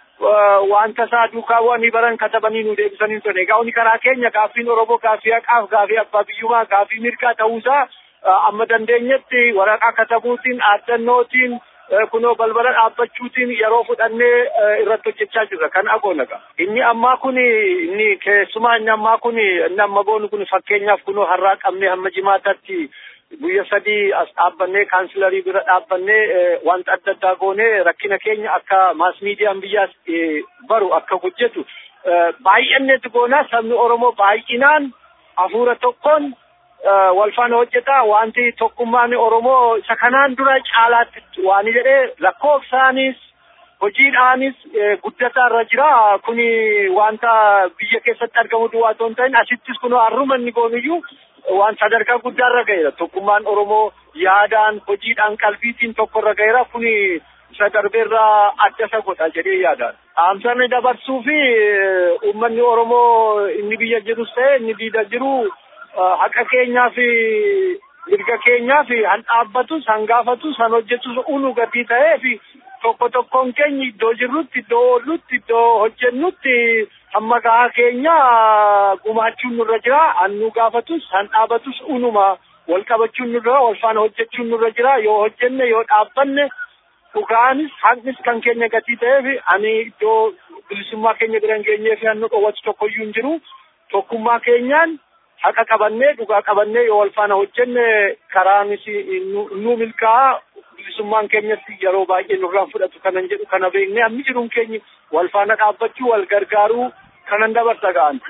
[SPEAKER 6] wanta isaa duukaa bu'anii baran katabanii nu deebisanii ture egaa uni karaa keenya gaaffiin oromoo gaaffii haqaaf gaaffii abbaa biyyummaa gaaffii mirgaa ta'uusaa amma dandeenyetti waraqaa katabuutiin dhaaddannootiin kunoo balbala dhaabbachuutiin yeroo fudhannee irratti hojjechaa jirra kan agoonaga inni ammaa kun inni keessumaa inni ammaa kun inni amma goonu kun fakkeenyaaf kunoo har'aa qabnee hamma jimaatatti guyya sadii as dhaabbannee kaansilarii bira dhaabbannee wanta adda addaa goonee rakkina keenya akka maas miidiyaan biyyaas baru akka hojjetu baay'anneetu goonaa sabni oromoo baay'inaan hafuura tokkoon wal faana hojjeta wanti tokkummaan oromoo isa kanaan dura caalaatti waan jedhee lakkoofsaanis hojiidhaanis guddataa irra jira kuni wanta biyya keessatti argamu duwwaa otoo hin ta'in asittis kunoo har'uma inni goonuyyuu waan sadarkaa guddaa irra ga'eera tokkummaan oromoo yaadaan hojiidhaan qalbiitiin tokko irra ga'eera kuni isa darbeerraa adda isa godha jedhee yaadaan. Dhaamsarni dabarsuu fi uummanni oromoo inni biyya jirus ta'e inni diida jiru haqa keenyaa fi mirga keenyaa fi han dhaabbatus han gaafatus han hojjetus unu gatii ta'ee fi tokko tokkoon keenya iddoo jirrutti iddoo oollutti iddoo hojjennutti hamma gahaa keenya gumaachuun nurra jira han nu gaafatus han dhaabatus unuma wal qabachuun nurra wal faana hojjechuun nurra jira yoo hojjenne yoo dhaabbanne dhugaanis haqnis kan keenya gatii ta'eef ani iddoo bilisummaa keenya bira hin geenyee fi hannu dhowwatu tokkoyyuu hin jiru tokkummaa keenyaan haqa qabannee dhugaa qabannee yoo wal faana hojjenne karaanis nu milkaa'a bilisummaan keenyatti yeroo baay'ee nurraan fudhatu kanan jedhu kana beeknee hammi jiruun keenya wal faana dhaabbachuu wal gargaaruu kanan dabarsa ga'an.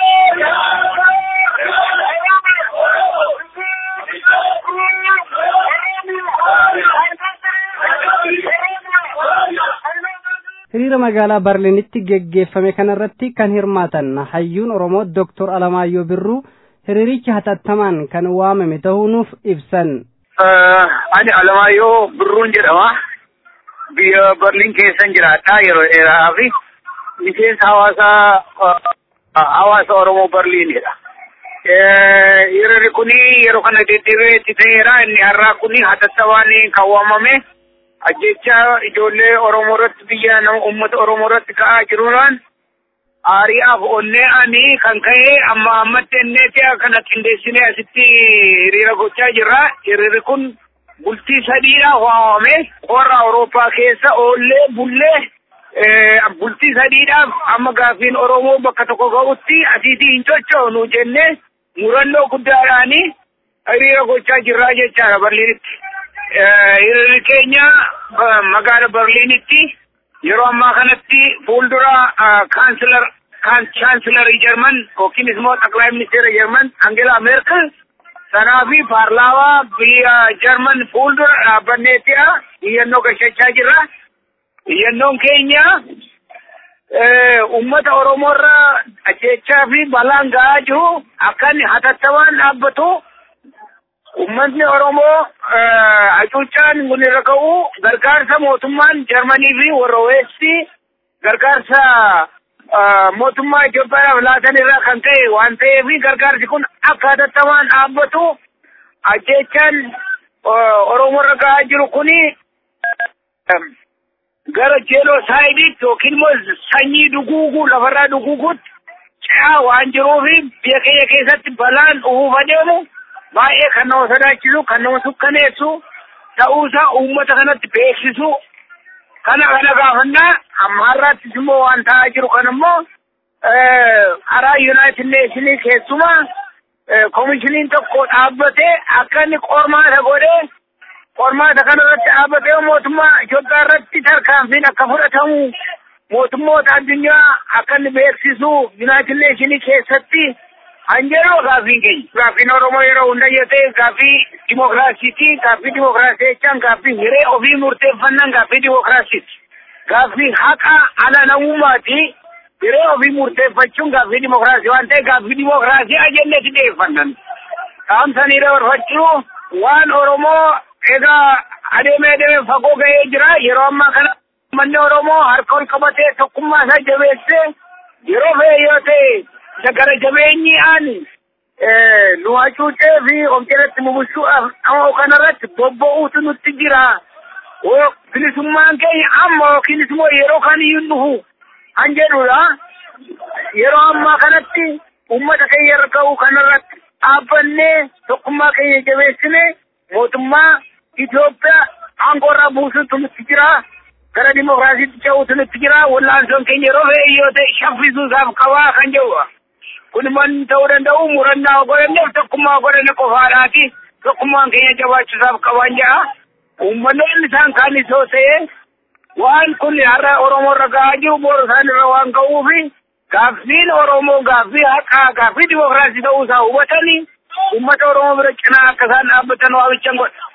[SPEAKER 1] hiriira magaalaa barliinitti geggeeffame kanarratti kan hirmaatan hayyuun oromoo doktor alamaayyoo birruu hiriirichi hatattamaan kan waamame ta'uu nuuf ibsan.
[SPEAKER 7] ani alamaayyoo birruun jedhama biyya barliin keessan jiraadha yeroo dheeraa fi miseensa hawaasaa hawaasa oromoo barliinidha. hiriirri kuni yeroo kana deddeebi'eetti ta'eera inni har'aa kuni hatattamaan kan waamame. ajjecha ijoollee Oromoo irratti biyya nama uummata Oromoo irratti ka'aa jiruudhaan aari'aaf onnee ani kan ka'e amma ammatti enneeti kana qindeessinee asitti hiriira gochaa jirra. Hiriirri kun bultii sadiidhaaf waamame qorra Awurooppaa keessa oollee bullee bultii sadiidhaaf amma gaaffiin Oromoo bakka tokko ga'utti asiitii hin cochoonu jennee murannoo guddaadhaani hiriira gochaa jirraa jechaadha Berliinitti. Hiriirri keenya magaala Berliinitti yeroo ammaa kanatti fuuldura kaansilar chaansilarii Jarman yookiin immoo xaqilaa ministeera Jarman Angela Merkel sanaa fi paarlaawaa biyya Jarman fuuldura dhaabbanneetti'a iyyannoo gashachaa jirra. Iyyannoon keenya ummata Oromoorra ajjechaa fi balaan ga'aa jiru akka inni hatattamaan dhaabbatu ummatni Oromoo hacuuccaan kun irra ka'u gargaarsa mootummaan Jarmanii fi warra Weestii gargaarsa mootummaa Itoophiyaadhaaf laatan irraa kan ta'e waan ta'eef gargaarsi kun akka hatattamaan dhaabbatu ajjechaan Oromoorra ga'aa jiru kuni gara jeeloosaaydiitti yookiin immoo sanyii duguuguu lafarraa duguuguutti ce'aa waan jiruufi biyya keenya keessatti balaan ufuuf adeemu baay'ee kan nama sodaachisu kan nama sukkaneessu ta'uusaa uummata kanatti beeksisu kana kana gaafannaa amma har'aattis immoo waan ta'aa jiru kan immoo karaa yuunaayitid neeshinii keessumaa koomishiniin tokko dhaabbatee akka inni qormaata godhee qormaata kana irratti dhaabbatee mootummaa Itoophiyaa irratti tarkaanfiin akka fudhatamu mootummoota addunyaa akka inni beeksisu yuunaayitid neeshinii keessatti hanjeroo gaaffiin keenya. Gaaffiin Oromoo yeroo hunda yoo ta'e gaaffii dimokiraasiiti. Gaaffii dimokiraasii jechaan gaaffii hiree ofii murteeffannaan gaaffii dimokiraasiiti. Gaaffii haqa ala namummaati. Hiree ofii murteeffachuun gaaffii dimokiraasii waan ta'e gaaffii dimokiraasii ajennetti dhiyeeffannan. Dhaamsanii dabarfachuu waan Oromoo egaa adeemee adeemee fagoo ga'ee jira yeroo ammaa kana manni Oromoo harka ol qabatee tokkummaa isaa jabeessee yeroo fe'e yoo ta'e gara jabeenyi ani nu hacuucee fi of jalatti mubushuudhaaf dhama kanarratti bobba'uutu nutti jira. Bilisummaan keenya amma yookiin immoo yeroo kamiyyuu dhufu an jedhudha. Yeroo ammaa kanatti uummata keenya irra ka'u kanarratti dhaabbannee tokkummaa keenya jabeessine mootummaa Itoophiyaa aangoorraa buusuutu nutti jira. Gara dimokiraasiitti ce'uutu nutti jira. Wallaansoon keenya yeroo fe'e yoo ta'e shaffisuusaaf qabaa kan jedhudha. kun man ta'uu danda'u murannaa godhanneef tokkummaa godhanne qofaadhaati. Tokkummaan keenya jabaachuusaaf qaban jedha. Uummannoonni isaan kaan isoo ta'e waan kun har'a Oromoo irra ga'aa jiru boru isaan irra waan ga'uufi gaaffiin Oromoo gaaffii haqaa gaaffii dimokiraasii ta'uusaa hubatanii uummata Oromoo bira cinaa akka isaan dhaabbatan waamichan godha.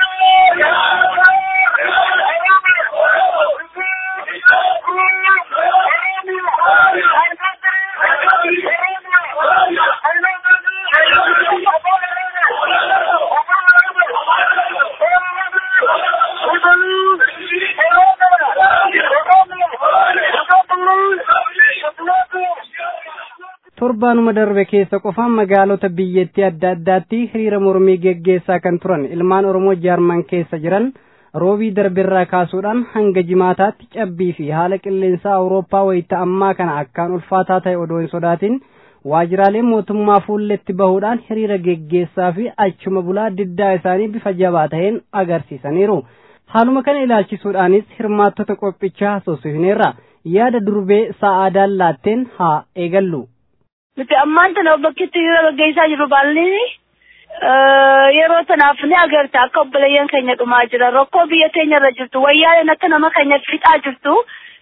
[SPEAKER 1] torbaanuma darbe keessa qofaan magaalota biyyattii adda addaatti hiriira mormii geggeessaa kan turan ilmaan oromoo jaarman keessa jiran roobii darbirraa kaasuudhaan hanga jimaataatti cabbii fi haala qilleensaa awurooppaa wayita ammaa kana akkaan ulfaataa ta'e odoo hin sodaatin waajiraalee mootummaa fuulletti bahuudhaan hiriira geggeessaa fi achuma bulaa diddaa isaanii bifa jabaa ta'een agarsiisaniiru. Haaluma kana ilaalchisuudhaanis hirmaattota qophichaa haasofsiifneerra yaada durbee sa'aadaan laatteen haa eegallu.
[SPEAKER 8] Nuti ammaan tana bakkeetti hiriira gaggeessaa jiru baalli yeroo tanaaf ni agarta akka obboleeyyan keenya dhumaa jira rakkoo biyya keenya irra jirtu wayyaaleen akka nama keenya fixaa jirtu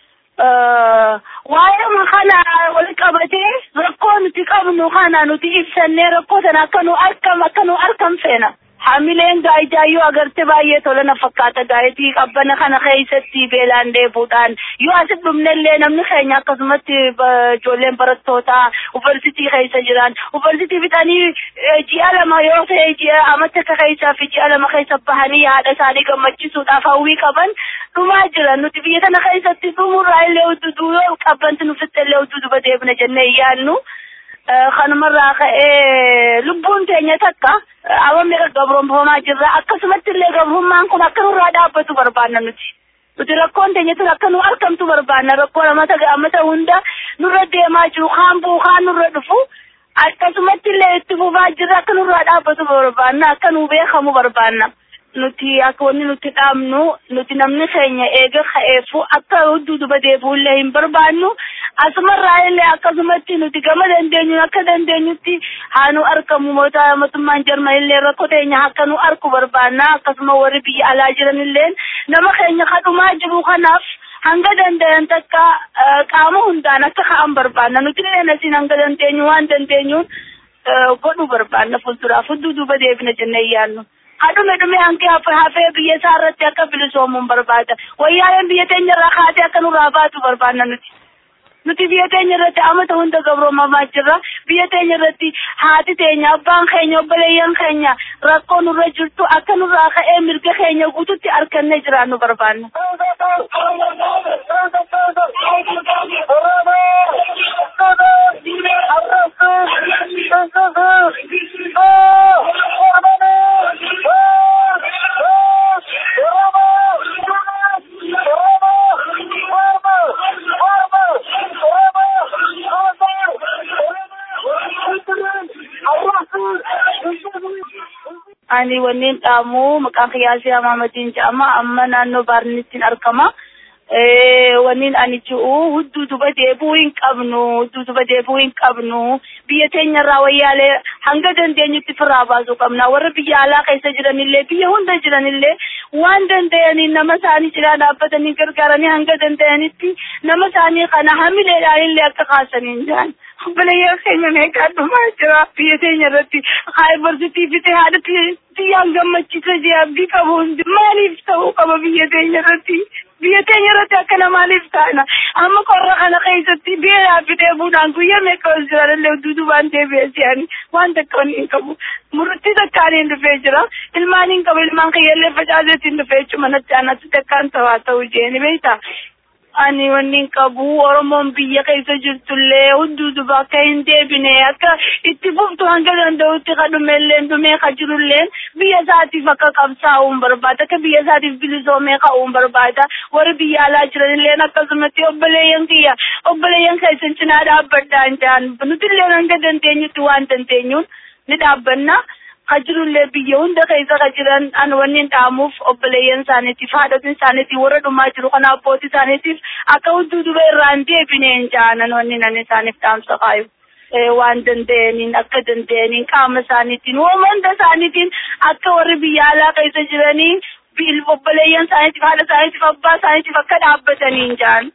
[SPEAKER 8] waa'ee kana wal qabatee rakkoo nuti qabnu kana nuti ibsannee rakkoo tana akka nu arkam akka nu arkam feena. Hamileen gaa'ijaayyuu agarte baay'ee tola na fakkaata gaa'etii qabbana kana keessatti beelaan deebuudhaan yoo asit dhumnellee namni keenya akkasumatti ijoolleen barattootaa yuunivarsiitii keessa jiran yuunivarsiitii fixanii ji'a lama yoo ta'e ji'a amata akka keessaa fi ji'a lama keessa bahanii haadha isaanii gammachiisuudhaaf hawwii qaban dhumaa jiran nuti biyya tana keessatti dhumurraa illee udduduu yoo qabbanti nu fixxellee udduduba deebina jennee yaannu. kanumarraa ka'ee lubbuun teenya takka awwamni gabroonfamaa jirra akkasumatti illee gabrummaan kun akka nurraa dhaabbatu barbaanna nuti. Nuti rakkoon teenya tun akka nu argamtu barbaanna rakkoon amata amata hunda nurra deemaa jiru kaan bu'u kaan nurra dhufu akkasumatti illee itti fufaa jirra akka nurraa dhaabbatu barbaanna akka nu beekamu barbaanna. nuti akka wanni nuti dhaabnu nuti namni keenya eega ka'eefu akka hudduu duba deebi'ullee hin barbaannu asumarraa illee akkasumatti nuti gama dandeenyu akka dandeenyutti haa nu argamu mootummaan jarman illee rakkoo teenya akka nu argu barbaanna akkasuma warri biyya alaa jiran illee nama keenya kadhumaa jiru kanaaf hanga danda'an takka qaama hundaan akka ka'an barbaanna nuti illee asiin hanga dandeenyu waan dandeenyuun godhu barbaanna fuulduraaf hudduu duuba deebina jennee yaannu. Hadhume dhume hanqee hafee biyya isaa irratti akka bilisoomuun barbaada. Wayyaaleen biyya teenya irraa kaatee akka nurraa baatu barbaanna nuti. Nuti biyya teenya irratti amata hunda gabroomamaa jirra. Biyya teenya irratti haati teenya, abbaan keenya, obboleeyyan keenya rakkoo nurra jirtu akka nurraa ka'ee mirga keenya guututti harkannee jiraannu barbaanna. ani wanneen dhaamu maqaan kiyyaasii amaamatiin jedhama amma naannoo baarnittiin argama. Wanneen ani ji'u hudduu duba deebuu hin qabnu hudduu duba deebuu hin qabnu biyya teenya irraa wayyaalee hanga dandeenyutti firaa baasuu qabna warra biyya alaa keessa jiranillee biyya hunda jiranillee waan danda'aniin nama isaanii cinaa dhaabbatanii gargaaranii hanga danda'anitti nama isaanii kana hamileedhaan illee akka kaasanii hin jaan. obboleeyyan keenya meeqaa dhumaa jira biyya teenya irratti yuunivarsiitii fite haadha biyyaan gammachiisa jee abdii qabu hundi maaliif ta'uu qaba biyya teenya irratti biyya teenya irratti akkana maaliif taana amma qorra kana keessatti beelaa fitee buudhaan guyyaa meeqa ol jiran illee duudubaan deebi'ee si'ani waan takka wanni hin qabu murtii takkaaniin dhufee jira ilmaan hin qabu ilmaan kiyyallee facaaseetiin dhufee jechuma natti aanatti takkaan ta'aa ta'uu jeeni beektaa ani wanni qabu oromoon biyya keessa jirtullee hudduu duba akka hin deebine akka itti fuftu hanga danda'utti ka dhumellee dhumee ka jirullee biyya isaatiif akka qabsaa'uun barbaada akka biyya isaatiif bilisoomee ka'uun barbaada warri biyya alaa jiranillee akkasumatti obboleeyyan kiyya obboleeyyan keessan cinaa dhaabbadhaa hin jaan nutillee hanga dandeenyutti waan dandeenyuun ni dhaabbanna. kajirullee biyya hunda keessa ka jiran an wannin dhaamuuf obboleeyyan isaaniitiif haadhotiin isaaniitiif warra dhumaa jiru kana abbootii isaaniitiif akka hudduu duba irraa hin deebine hin jaanan wanni nan isaaniif dhaamsa kaayu. waan danda'aniin akka danda'aniin qaama isaaniitiin uumama hunda isaaniitiin akka warri biyya alaa keessa jiranii obboleeyyan isaaniitiif haadha isaaniitiif abbaa isaaniitiif akka dhaabbatanii hin jaan.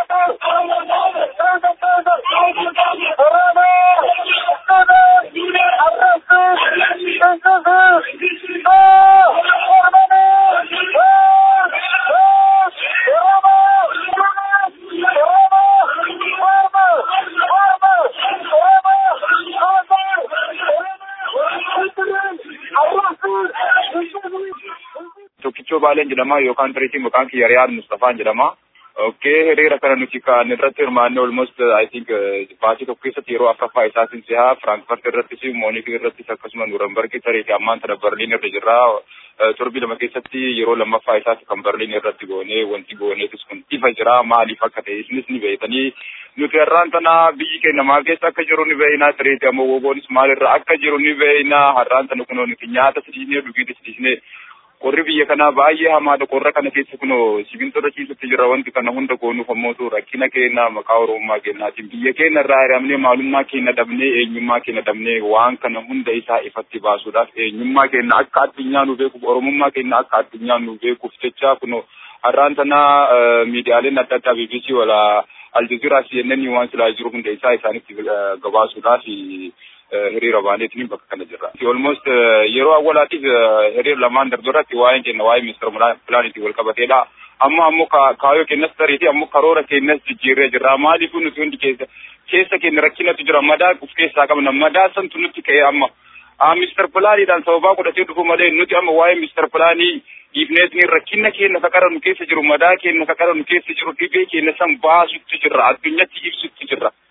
[SPEAKER 9] Tokkichoo Baaleen jedhama yookaan tiriitii maqaan kiyya Riyaad Mustafaan jedhama. Okkee hiriira kana nuti kan irratti hirmaanne almost I think baatii tokko keessatti yeroo afuraffaa isaatiin sihaa Firaankifaart irrattis Moonik irrattis akkasuma Nuurenberg tariitii ammaan tana Berliin irra jirra. Torbii lama keessatti yeroo lammaffaa isaati kan Berliin irratti goonee wanti gooneetis kun ifa jira maaliif akka ta'e isinis ni beektanii nuti har'aan tana biyyi keenya maal keessa akka jiru ni beekna tiriitii ammoo woboonis maalirra akka jiru ni beekna har'aan tana kunoo nuti nyaata sidiisnee dhugiitis sidiisnee qorri biyya kanaa baay'ee hamaadha qorra kana keessa kunoo sibiiltota ciisutti jira wanti kana hunda goonuuf ammootu rakkina keenya maqaa oromummaa keenyaatiin biyya keenya irraa hiramnee maalummaa keenya dhabnee eenyummaa keenya dhabnee waan kana hunda isaa ifatti baasuudhaaf eenyummaa keenya akka addunyaa nu beekuuf oromummaa keenya akka addunyaa nu beekuuf jecha kunoo har'aan tana miidiyaaleen adda addaa BBC wala aljazeeraa CNN waan silaa jiru hunda isaa isaanitti gabaasuudhaaf hiriira baaneetiin bakka kana jirra. Almost yeroo awwalaatiif hiriira lamaan darbarratti waa'een keenya waa'ee ministeera pilaaniitiin wal qabateedha. Amma ammoo kaayoo keenyas tariitii ammoo karoora keenyas jijjiirree jirra. Maaliif nuti hundi keessa keessa keenya rakkinatu jira. Madaa of keessaa qabna. Madaa santu nutti ka'e amma. Ministeer pilaaniidhaan sababaa godhatee dhufu malee nuti amma waa'ee ministeer pilaanii dhiifneetiin rakkina keenya kaqara nu keessa jiru madaa keenya kaqara nu keessa jiru dhibee keenya san baasutti jirra. Addunyatti ibsutti jirra.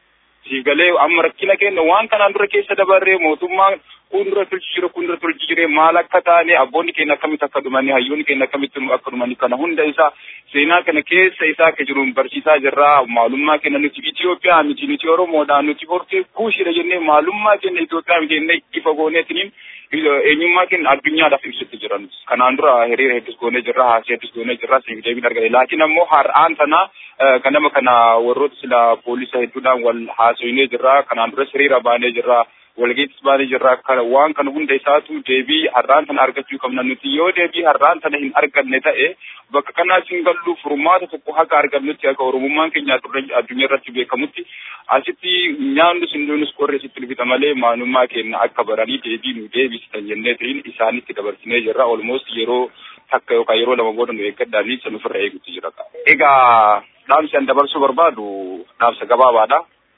[SPEAKER 9] siif galee amma rakkina keenya waan kanaan dura keessa dabarree mootummaan kun dura tolchi jira kun dura tolchi jire maal akka taane abboonni keenya akkamitti akka dhumanii hayyoonni keenya akkamitti akka dhumanii kana hunda isaa seenaa kana keessa isaa akka jiruun barsiisaa jirra maalummaa keenya nuti Itoophiyaa miti nuti Oromoodha nuti hortee kuushidha jennee maalummaa keenya Itoophiyaa miti jennee ifa gooneetiniin eenyummaa keenya addunyaadhaaf ibsitti jiran kanaan dura hiriira hedduus goonee jirra haasii hedduus goonee jirra siif deebiin argate laakiin ammoo har'aan tana ganama kana warroota sila poolisa hedduudhaan wal haasoyinee jirra kanaan duras hiriira baanee jirra walgeettis baanee jirra kana waan kana hunda isaatu deebii har'aan tana argachuu qabna nuti yoo deebii har'aan tana hin arganne ta'e bakka kanaas hin gallu furmaata tokko haka argannutti akka oromummaan keenya addunyaa irratti beekamutti asitti nyaannus hinduunus qorre sitti dhufita malee maalummaa keenya akka baranii deebii nu deebisitan jennee ta'in isaanitti dabarsinee jirra olmost yeroo takka yookaan yeroo lama booda nu eeggadhaanii san ofirra eegutti jira. Egaa dhaamsi an dabarsuu barbaadu dhaamsa gabaabaadha.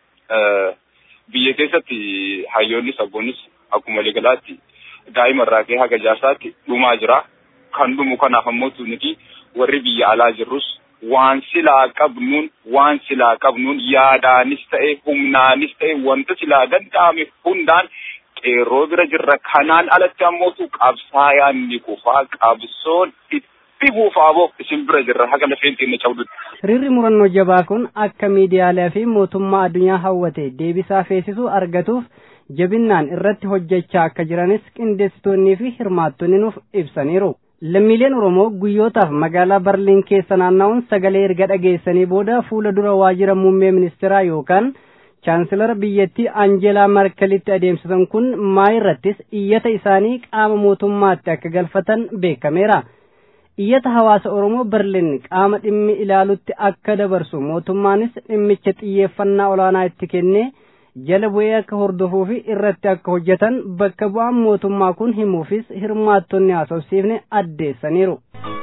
[SPEAKER 9] Biyya keessatti hayyoonnis abboonnis akkuma waliigalaatti daa'ima irraa ka'ee haga jaarsaatti dhumaa jira. Kan dhumu kanaaf ammoo nuti warri biyya alaa jirrus waan silaa qabnuun waan silaa qabnuun yaadaanis ta'e humnaanis ta'e wanta silaa danda'ame hundaan qeerroo bira jirra kanaan alatti ammootu qabsaayaan ni kufaa qabsoon itti buufaaboo isin bira jirra haga lafeen keenya cabdutti.
[SPEAKER 1] Hiriirri murannoo jabaa kun akka miidiyaalee fi mootummaa addunyaa hawwate deebisaa feesisuu argatuuf jabinnaan irratti hojjechaa akka jiranis qindeessitoonnii fi hirmaattonni nuuf ibsaniiru. Lammiileen Oromoo guyyootaaf magaalaa Barliin keessa naanna'uun sagalee erga dhageessanii booda fuula dura waajjira muummee ministeeraa yookaan chaansilara biyyattii Anjeelaa Markelitti adeemsisan kun maa irrattis iyyata isaanii qaama mootummaatti akka galfatan beekameera. Iyyata hawaasa Oromoo Berliin qaama dhimmi ilaalutti akka dabarsu mootummaanis dhimmicha xiyyeeffannaa olaanaa itti kennee jala bu'ee akka hordofuu fi irratti akka hojjetan bakka bu'aan mootummaa kun himuufis hirmaattonni haasofsiifne addeessaniiru.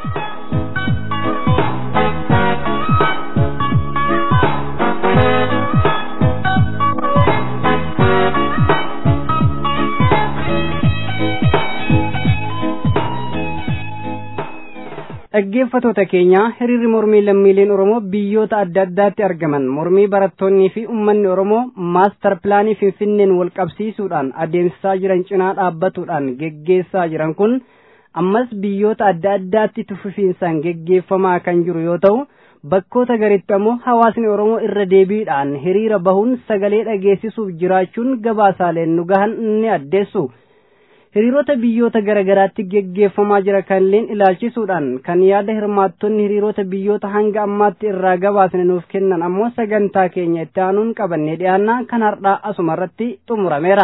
[SPEAKER 1] dhaggeeffatoota keenya hiriirri mormii lammiileen oromoo biyyoota adda addaatti argaman mormii barattoonnii fi ummanni oromoo maastar pilaanii finfinneen wal qabsiisuudhaan adeemsisaa jiran cinaa dhaabbatuudhaan geggeessaa jiran kun ammas biyyoota adda addaatti tufufiinsaan geggeeffamaa kan jiru yoo ta'u bakkoota garitti ammoo hawaasni oromoo irra deebiidhaan hiriira bahuun sagalee dhageessisuuf jiraachuun gabaasaaleen nu gahan ni addeessu. hiriirota biyyoota garaagaraatti geggeeffamaa jira kanneen ilaalchisuudhaan kan yaada hirmaattonni hiriirota biyyoota hanga ammaatti irraa gabaasne nuuf kennan ammoo sagantaa keenya itti aanuun qabannee dhiyaannaa kan har'aa asuma irratti xumurameera.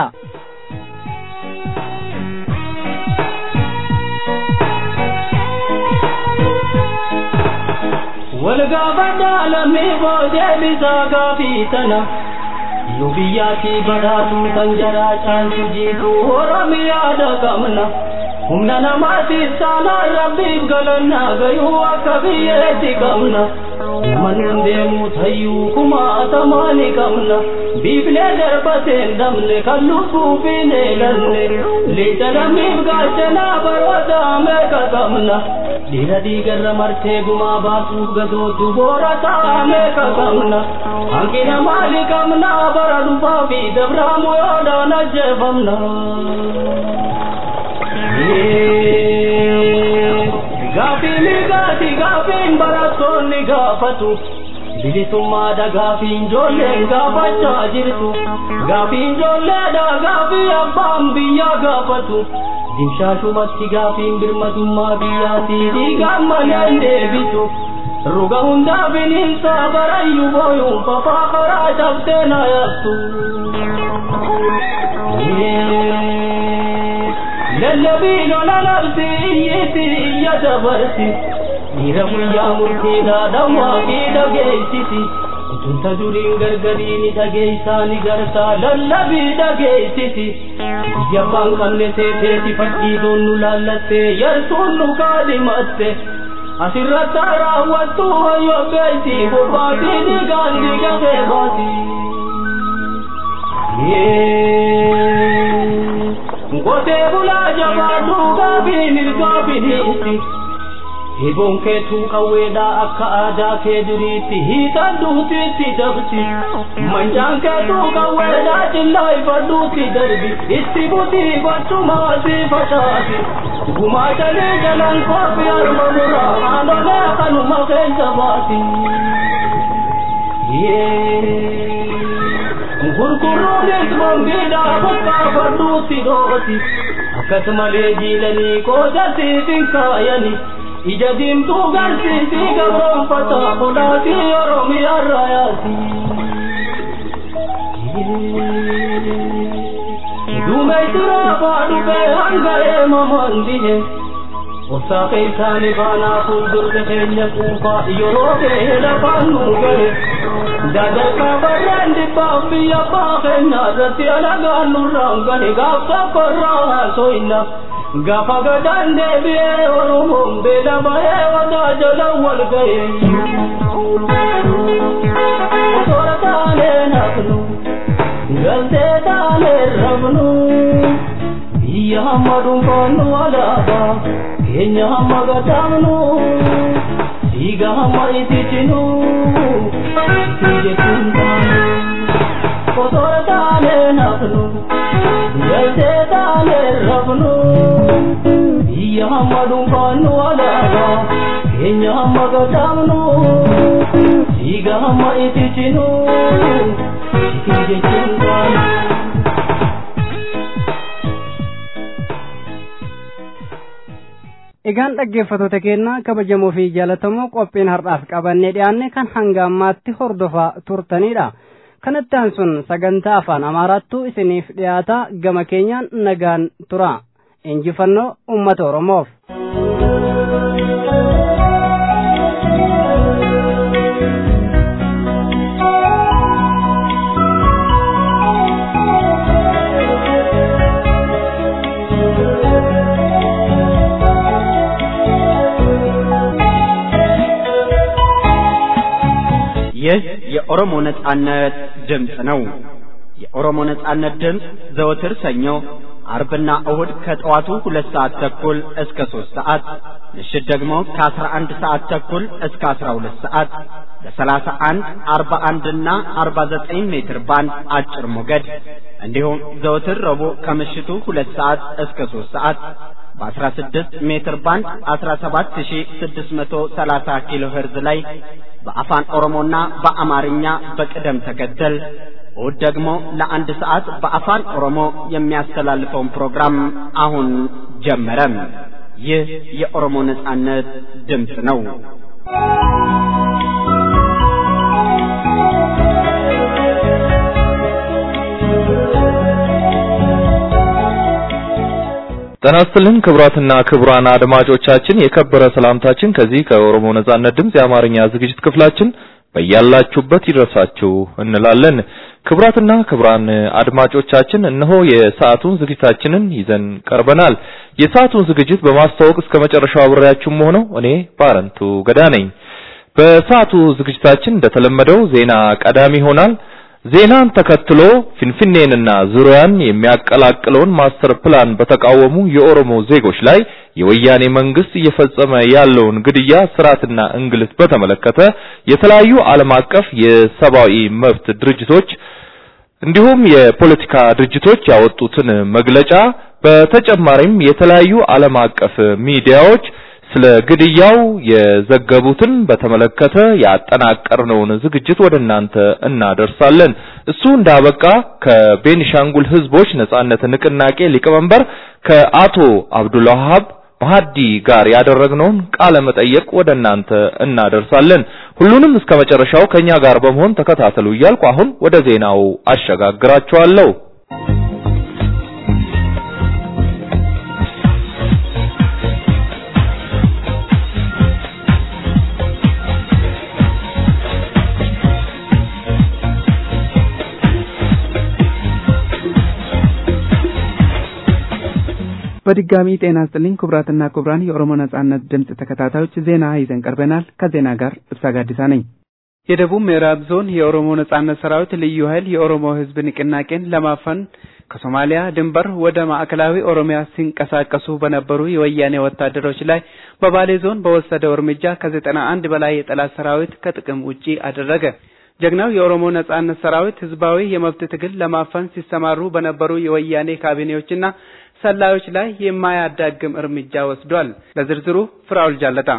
[SPEAKER 5] walgaafadhaa lammii boodee bisaa gaafii tana nu biyyaatii badhaatu kan jaraa caaltu jiitu oromiyaadha qabna humna namaatiif saanaan rabbiif galannaa gayuu akka biyyeetti qabna nama nun deemu tayyuu kumaatamaa ni qabna biiflee darbateen dabne kan lubbuufiin eelanne lixa lammiif gaachanaa baroota meeqa qabna dhiira dhiigarra martee gumaa baasuuf gadooddu boora ta'a meeqa qabna hanqina maali qabna bara dhufaa fi dabraamu yoodhaan ajjeefamna. Gaafii mirgaati gaafiin barattoonni gaafatu. bilisummaadha gaafiin ijoolleen gaafachaa jirtu gaafiin ijoolleedha gaafii abbaan biyyaa gaafatu dimshaashumatti gaafiin birmadummaa biyyaatii dhiigaan maleen deebitu ruga hundaa bineensaa barayyuu booyuun fafaa karaa cabsee na yaattu. lallabii lola labsi iyyiti iyya dabarsi dhiira guyyaa murtiidhaa dhawwaa fi dhageessisi utunta duriin gargariini dhageessaa ni gartaa lallabii dhageessisi biyya abbaan qabne seeteeti fakkiitoon nu laallattee yartuun nu kaadhimatte asirratti raawwattu hayyo beeyti bobbaatii dhiigaan dhiiga keebaati. Ngotee bulaa jabaadhu gaafiin ilgaa biniisi. Hiboon keetuu qawweedhaa akka aadaa kee duriitti hiikan duutiitti dabsi. Manjaan keetuu qawweedhaa cillaa ifadhuutti darbi. Itti butii gochumaa si facaasi. Gumaa jalee jalaan koofii harma muraa haadholee kanuma keessa baasi. Gurguruunis mambiidhaa bakka fardhuutti dhooti. Akkasumalee jiilanii qoodasiif hin kaayani. Ija diimtuu garsiisii gabroonfata kolaatii Oromiyaa raayaati. Duumeysiraa baadhubee hanga eemamaan dhihe. Obsaa keessaanii baanaa fuuldurte keenya quufaa yeroo ga'e lafaan nu gahe. Dadarkaa barraan dhibbaaf biyya abbaa keenya irratti alagaan nurraan gahe gaaf tokkorraa haasoyna. Gaafa gadaan deebi'ee Oromoon beela bahee wadaa jala wal gahe. Osoora taanee nafnu, galtee taanee rabnu. Biyya hamma dhuunfaannu alaabaa, keenya hamma gadaamnu. Dhiiga hamma ititinu, jechuun taanu. Osoora taanee nafnu, galtee taanee rabnu. Biyya hamma dhuunfaannu alaabaa, keenya hamma gadaamnu. Dhiiga hamma ititinu, jechuun taanu.
[SPEAKER 1] Egaan dhaggeeffattoota keenya kabajamoo fi jaallatamoo qophiin har'aaf qabannee dhiyaanne kan hanga ammaatti hordofaa turtanidha. Kanatti aansuun sagantaa afaan Amaaraattu isiniif dhiyaata gama keenyaan nagaan tura. Injifannoo uummata Oromoof.
[SPEAKER 10] ይህ የኦሮሞ ነጻነት ድምፅ ነው። የኦሮሞ ነጻነት ድምፅ ዘወትር ሰኞ፣ አርብና እሁድ ከጠዋቱ ሁለት ሰዓት ተኩል እስከ ሦስት ሰዓት ምሽት ደግሞ ከአስራ አንድ ሰዓት ተኩል እስከ አስራ ሁለት ሰዓት በሰላሳ አንድ አርባ አንድና አርባ ዘጠኝ ሜትር ባንድ አጭር ሞገድ እንዲሁም ዘወትር ረቡዕ ከምሽቱ ሁለት ሰዓት እስከ ሦስት ሰዓት በ16 ሜትር ባንድ 17630 ኪሎ ሄርዝ ላይ በአፋን ኦሮሞና በአማርኛ በቅደም ተከተል እሁድ ደግሞ ለአንድ ሰዓት በአፋን ኦሮሞ የሚያስተላልፈውን ፕሮግራም አሁን ጀመረ። ይህ የኦሮሞ ነጻነት ድምፅ ነው።
[SPEAKER 4] ጤና ይስጥልን ክቡራትና ክቡራን አድማጮቻችን የከበረ ሰላምታችን ከዚህ ከኦሮሞ ነጻነት ድምፅ የአማርኛ ዝግጅት ክፍላችን በያላችሁበት ይድረሳችሁ እንላለን። ክቡራትና ክቡራን አድማጮቻችን እነሆ የሰዓቱን ዝግጅታችንን ይዘን ቀርበናል። የሰዓቱን ዝግጅት በማስተዋወቅ እስከ መጨረሻው አብሬያችሁም ሆነው እኔ ባረንቱ ገዳ ነኝ። በሰዓቱ ዝግጅታችን እንደተለመደው ዜና ቀዳሚ ይሆናል። ዜናን ተከትሎ ፊንፊኔንና ዙሪያን የሚያቀላቅለውን ማስተር ፕላን በተቃወሙ የኦሮሞ ዜጎች ላይ የወያኔ መንግስት እየፈጸመ ያለውን ግድያ፣ ስርዓትና እንግልት በተመለከተ የተለያዩ ዓለም አቀፍ የሰብአዊ መብት ድርጅቶች እንዲሁም የፖለቲካ ድርጅቶች ያወጡትን መግለጫ በተጨማሪም የተለያዩ ዓለም አቀፍ ሚዲያዎች ስለ ግድያው የዘገቡትን በተመለከተ ያጠናቀርነውን ዝግጅት ወደ እናንተ እናደርሳለን። እሱ እንዳበቃ ከቤኒሻንጉል ህዝቦች ነጻነት ንቅናቄ ሊቀመንበር ከአቶ አብዱልዋሃብ ማህዲ ጋር ያደረግነውን ቃለ መጠየቅ ወደ እናንተ እናደርሳለን። ሁሉንም እስከ መጨረሻው ከኛ ጋር በመሆን ተከታተሉ እያልኩ አሁን ወደ ዜናው አሸጋግራችኋለሁ።
[SPEAKER 3] በድጋሚ ጤና ይስጥልኝ ክቡራትና ክቡራን የኦሮሞ ነጻነት ድምፅ ተከታታዮች ዜና ይዘን ቀርበናል። ከዜና ጋር እብሳ ጋዲሳ ነኝ።
[SPEAKER 2] የደቡብ ምዕራብ ዞን የኦሮሞ ነጻነት ሰራዊት ልዩ ኃይል የኦሮሞ ህዝብ ንቅናቄን ለማፈን ከሶማሊያ ድንበር ወደ ማዕከላዊ ኦሮሚያ ሲንቀሳቀሱ በነበሩ የወያኔ ወታደሮች ላይ በባሌ ዞን በወሰደው እርምጃ ከዘጠና አንድ በላይ የጠላት ሰራዊት ከጥቅም ውጪ አደረገ። ጀግናው የኦሮሞ ነጻነት ሰራዊት ህዝባዊ የመብት ትግል ለማፈን ሲሰማሩ በነበሩ የወያኔ ካቢኔዎችና ሰላዮች ላይ የማያዳግም እርምጃ ወስዷል። ለዝርዝሩ ፍራውል ጃለታ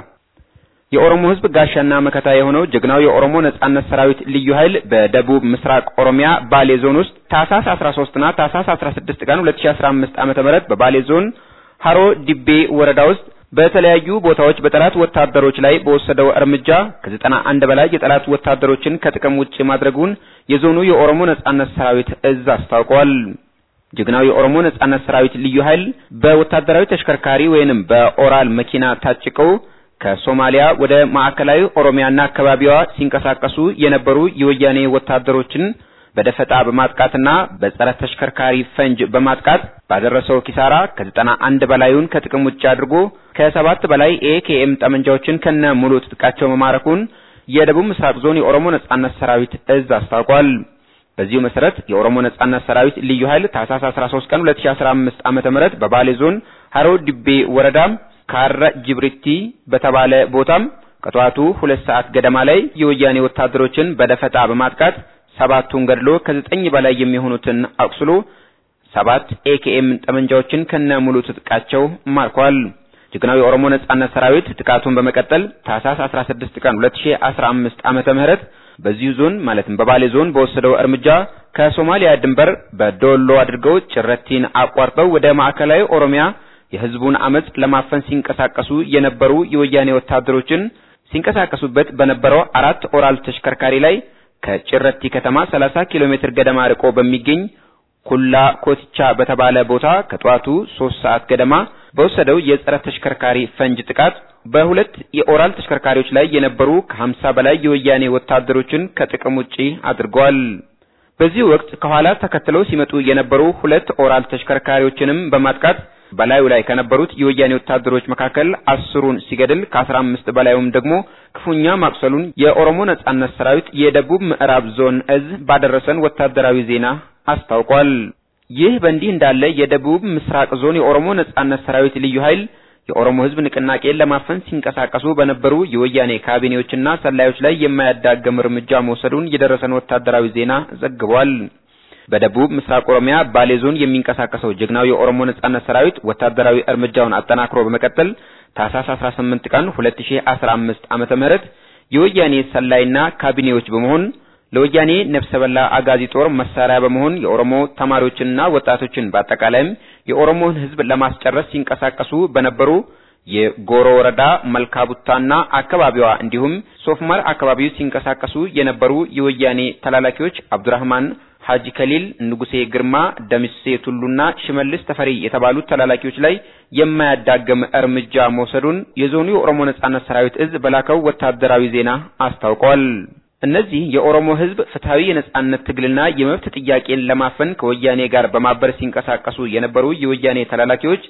[SPEAKER 11] የኦሮሞ ህዝብ ጋሻና መከታ የሆነው ጀግናው የኦሮሞ ነጻነት ሰራዊት ልዩ ኃይል በደቡብ ምስራቅ ኦሮሚያ ባሌ ዞን ውስጥ ታህሳስ 13 እና ታህሳስ 16 ቀን 2015 ዓመተ ምህረት በባሌ ዞን ሀሮ ዲቤ ወረዳ ውስጥ በተለያዩ ቦታዎች በጠላት ወታደሮች ላይ በወሰደው እርምጃ ከዘጠና አንድ በላይ የጠላት ወታደሮችን ከጥቅም ውጭ ማድረጉን የዞኑ የኦሮሞ ነጻነት ሰራዊት እዝ አስታውቋል። ጀግናው የኦሮሞ ነጻነት ሰራዊት ልዩ ኃይል በወታደራዊ ተሽከርካሪ ወይንም በኦራል መኪና ታጭቀው ከሶማሊያ ወደ ማዕከላዊ ኦሮሚያና አካባቢዋ ሲንቀሳቀሱ የነበሩ የወያኔ ወታደሮችን በደፈጣ በማጥቃትና በጸረ ተሽከርካሪ ፈንጅ በማጥቃት ባደረሰው ኪሳራ ከዘጠና አንድ በላዩን ከጥቅም ውጭ አድርጎ ከሰባት በላይ ኤኬኤም ጠመንጃዎችን ከነ ሙሉ ትጥቃቸው መማረኩን የደቡብ ምስራቅ ዞን የኦሮሞ ነጻነት ሰራዊት እዝ አስታውቋል። በዚሁ መሰረት የኦሮሞ ነጻነት ሰራዊት ልዩ ኃይል ታህሳስ 13 ቀን 2015 ዓመተ ምህረት በባሌ ዞን ሀሮ ዲቤ ወረዳ ካረ ጅብሪቲ በተባለ ቦታም ከጠዋቱ ሁለት ሰዓት ገደማ ላይ የወያኔ ወታደሮችን በደፈጣ በማጥቃት ሰባቱን ገድሎ ከዘጠኝ በላይ የሚሆኑትን አቁስሎ ሰባት ኤኬኤም ጠመንጃዎችን ከነ ሙሉ ትጥቃቸው ማርኳል። ጀግናው የኦሮሞ ነጻነት ሰራዊት ጥቃቱን በመቀጠል ታህሳስ 16 ቀን 2015 ዓመተ ምህረት በዚሁ ዞን ማለትም በባሌ ዞን በወሰደው እርምጃ ከሶማሊያ ድንበር በዶሎ አድርገው ጭረቲን አቋርጠው ወደ ማዕከላዊ ኦሮሚያ የህዝቡን አመጽ ለማፈን ሲንቀሳቀሱ የነበሩ የወያኔ ወታደሮችን ሲንቀሳቀሱበት በነበረው አራት ኦራል ተሽከርካሪ ላይ ከጭረቲ ከተማ 30 ኪሎ ሜትር ገደማ ርቆ በሚገኝ ኩላ ኮትቻ በተባለ ቦታ ከጠዋቱ 3 ሰዓት ገደማ በወሰደው የጸረ ተሽከርካሪ ፈንጅ ጥቃት በሁለት የኦራል ተሽከርካሪዎች ላይ የነበሩ ከ50 በላይ የወያኔ ወታደሮችን ከጥቅም ውጪ አድርገዋል። በዚህ ወቅት ከኋላ ተከትለው ሲመጡ የነበሩ ሁለት ኦራል ተሽከርካሪዎችንም በማጥቃት በላዩ ላይ ከነበሩት የወያኔ ወታደሮች መካከል አስሩን ሲገድል ከአስራ አምስት በላዩም ደግሞ ክፉኛ ማቁሰሉን የኦሮሞ ነጻነት ሰራዊት የደቡብ ምዕራብ ዞን እዝ ባደረሰን ወታደራዊ ዜና አስታውቋል። ይህ በእንዲህ እንዳለ የደቡብ ምስራቅ ዞን የኦሮሞ ነጻነት ሰራዊት ልዩ ኃይል የኦሮሞ ሕዝብ ንቅናቄን ለማፈን ሲንቀሳቀሱ በነበሩ የወያኔ ካቢኔዎችና ሰላዮች ላይ የማያዳግም እርምጃ መውሰዱን የደረሰን ወታደራዊ ዜና ዘግቧል። በደቡብ ምስራቅ ኦሮሚያ ባሌ ዞን የሚንቀሳቀሰው ጀግናው የኦሮሞ ነጻነት ሰራዊት ወታደራዊ እርምጃውን አጠናክሮ በመቀጠል ታህሳስ 18 ቀን 2015 ዓመተ ምህረት የወያኔ ሰላይና ካቢኔዎች በመሆን ለወያኔ ነፍሰ በላ አጋዚ ጦር መሳሪያ በመሆን የኦሮሞ ተማሪዎችንና ወጣቶችን በአጠቃላይም የኦሮሞን ሕዝብ ለማስጨረስ ሲንቀሳቀሱ በነበሩ የጎሮ ወረዳ መልካቡታና አካባቢዋ እንዲሁም ሶፍማር አካባቢው ሲንቀሳቀሱ የነበሩ የወያኔ ተላላኪዎች አብዱራህማን ሀጂ ከሊል፣ ንጉሴ ግርማ፣ ደምሴ ቱሉና ሽመልስ ተፈሪ የተባሉት ተላላኪዎች ላይ የማያዳግም እርምጃ መውሰዱን የዞኑ የኦሮሞ ነጻነት ሰራዊት እዝ በላከው ወታደራዊ ዜና አስታውቋል። እነዚህ የኦሮሞ ህዝብ ፍትሃዊ የነጻነት ትግልና የመብት ጥያቄን ለማፈን ከወያኔ ጋር በማበር ሲንቀሳቀሱ የነበሩ የወያኔ ተላላኪዎች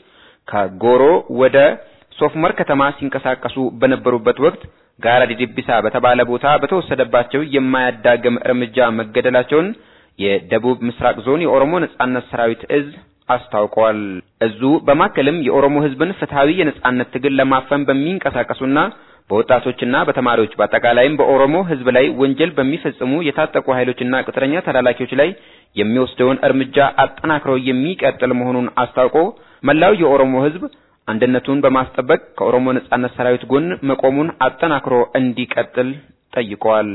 [SPEAKER 11] ከጎሮ ወደ ሶፍመር ከተማ ሲንቀሳቀሱ በነበሩበት ወቅት ጋራ ዲዲቢሳ በተባለ ቦታ በተወሰደባቸው የማያዳግም እርምጃ መገደላቸውን የደቡብ ምስራቅ ዞን የኦሮሞ ነጻነት ሰራዊት እዝ አስታውቋል። እዙ በማከልም የኦሮሞ ህዝብን ፍትሃዊ የነጻነት ትግል ለማፈን በሚንቀሳቀሱና በወጣቶችና በተማሪዎች በአጠቃላይም በኦሮሞ ህዝብ ላይ ወንጀል በሚፈጽሙ የታጠቁ ኃይሎችና ቅጥረኛ ተላላኪዎች ላይ የሚወስደውን እርምጃ አጠናክሮ የሚቀጥል መሆኑን አስታውቆ መላው የኦሮሞ ህዝብ አንድነቱን በማስጠበቅ ከኦሮሞ ነጻነት ሰራዊት ጎን መቆሙን አጠናክሮ እንዲቀጥል ጠይቋል።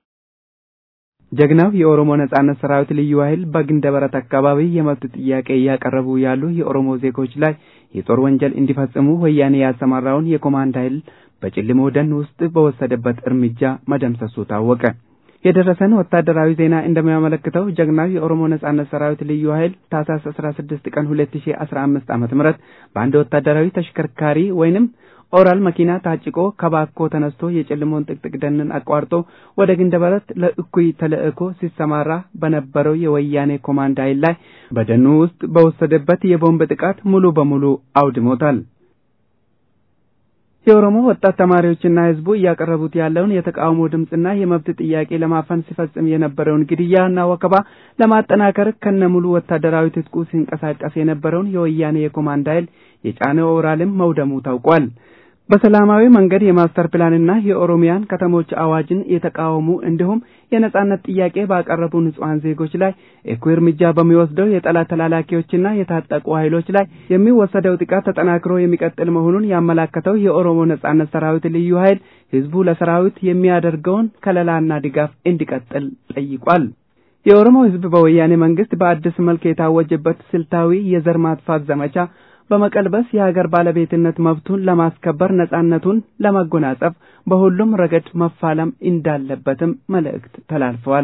[SPEAKER 3] ጀግናው የኦሮሞ ነጻነት ሰራዊት ልዩ ኃይል በግንደበረት አካባቢ የመብት ጥያቄ እያቀረቡ ያሉ የኦሮሞ ዜጎች ላይ የጦር ወንጀል እንዲፈጽሙ ወያኔ ያሰማራውን የኮማንድ ኃይል በጭልሞ ደን ውስጥ በወሰደበት እርምጃ መደምሰሱ ታወቀ። የደረሰን ወታደራዊ ዜና እንደሚያመለክተው ጀግናው የኦሮሞ ነጻነት ሰራዊት ልዩ ኃይል ታህሳስ 16 ቀን 2015 ዓመተ ምህረት በአንድ ወታደራዊ ተሽከርካሪ ወይንም ኦራል መኪና ታጭቆ ከባኮ ተነስቶ የጨልሞን ጥቅጥቅ ደንን አቋርጦ ወደ ግንደበረት ለእኩይ ተልእኮ ሲሰማራ በነበረው የወያኔ ኮማንድ ኃይል ላይ በደኑ ውስጥ በወሰደበት የቦምብ ጥቃት ሙሉ በሙሉ አውድሞታል። የኦሮሞ ወጣት ተማሪዎችና ህዝቡ እያቀረቡት ያለውን የተቃውሞ ድምፅና የመብት ጥያቄ ለማፈን ሲፈጽም የነበረውን ግድያና ወከባ ለማጠናከር ከነሙሉ ወታደራዊ ትጥቁ ሲንቀሳቀስ የነበረውን የወያኔ የኮማንድ ኃይል የጫነ ኦራልም መውደሙ ታውቋል። በሰላማዊ መንገድ የማስተር ፕላንና የኦሮሚያን ከተሞች አዋጅን የተቃወሙ እንዲሁም የነጻነት ጥያቄ ባቀረቡ ንጹሐን ዜጎች ላይ እኩይ እርምጃ በሚወስደው የጠላት ተላላኪዎችና የታጠቁ ኃይሎች ላይ የሚወሰደው ጥቃት ተጠናክሮ የሚቀጥል መሆኑን ያመላከተው የኦሮሞ ነጻነት ሰራዊት ልዩ ኃይል ህዝቡ ለሰራዊት የሚያደርገውን ከለላና ድጋፍ እንዲቀጥል ጠይቋል። የኦሮሞ ህዝብ በወያኔ መንግስት በአዲስ መልክ የታወጀበት ስልታዊ የዘር ማጥፋት ዘመቻ በመቀልበስ የሀገር ባለቤትነት መብቱን ለማስከበር ነጻነቱን ለመጎናጸፍ በሁሉም ረገድ መፋለም እንዳለበትም መልእክት ተላልፈዋል።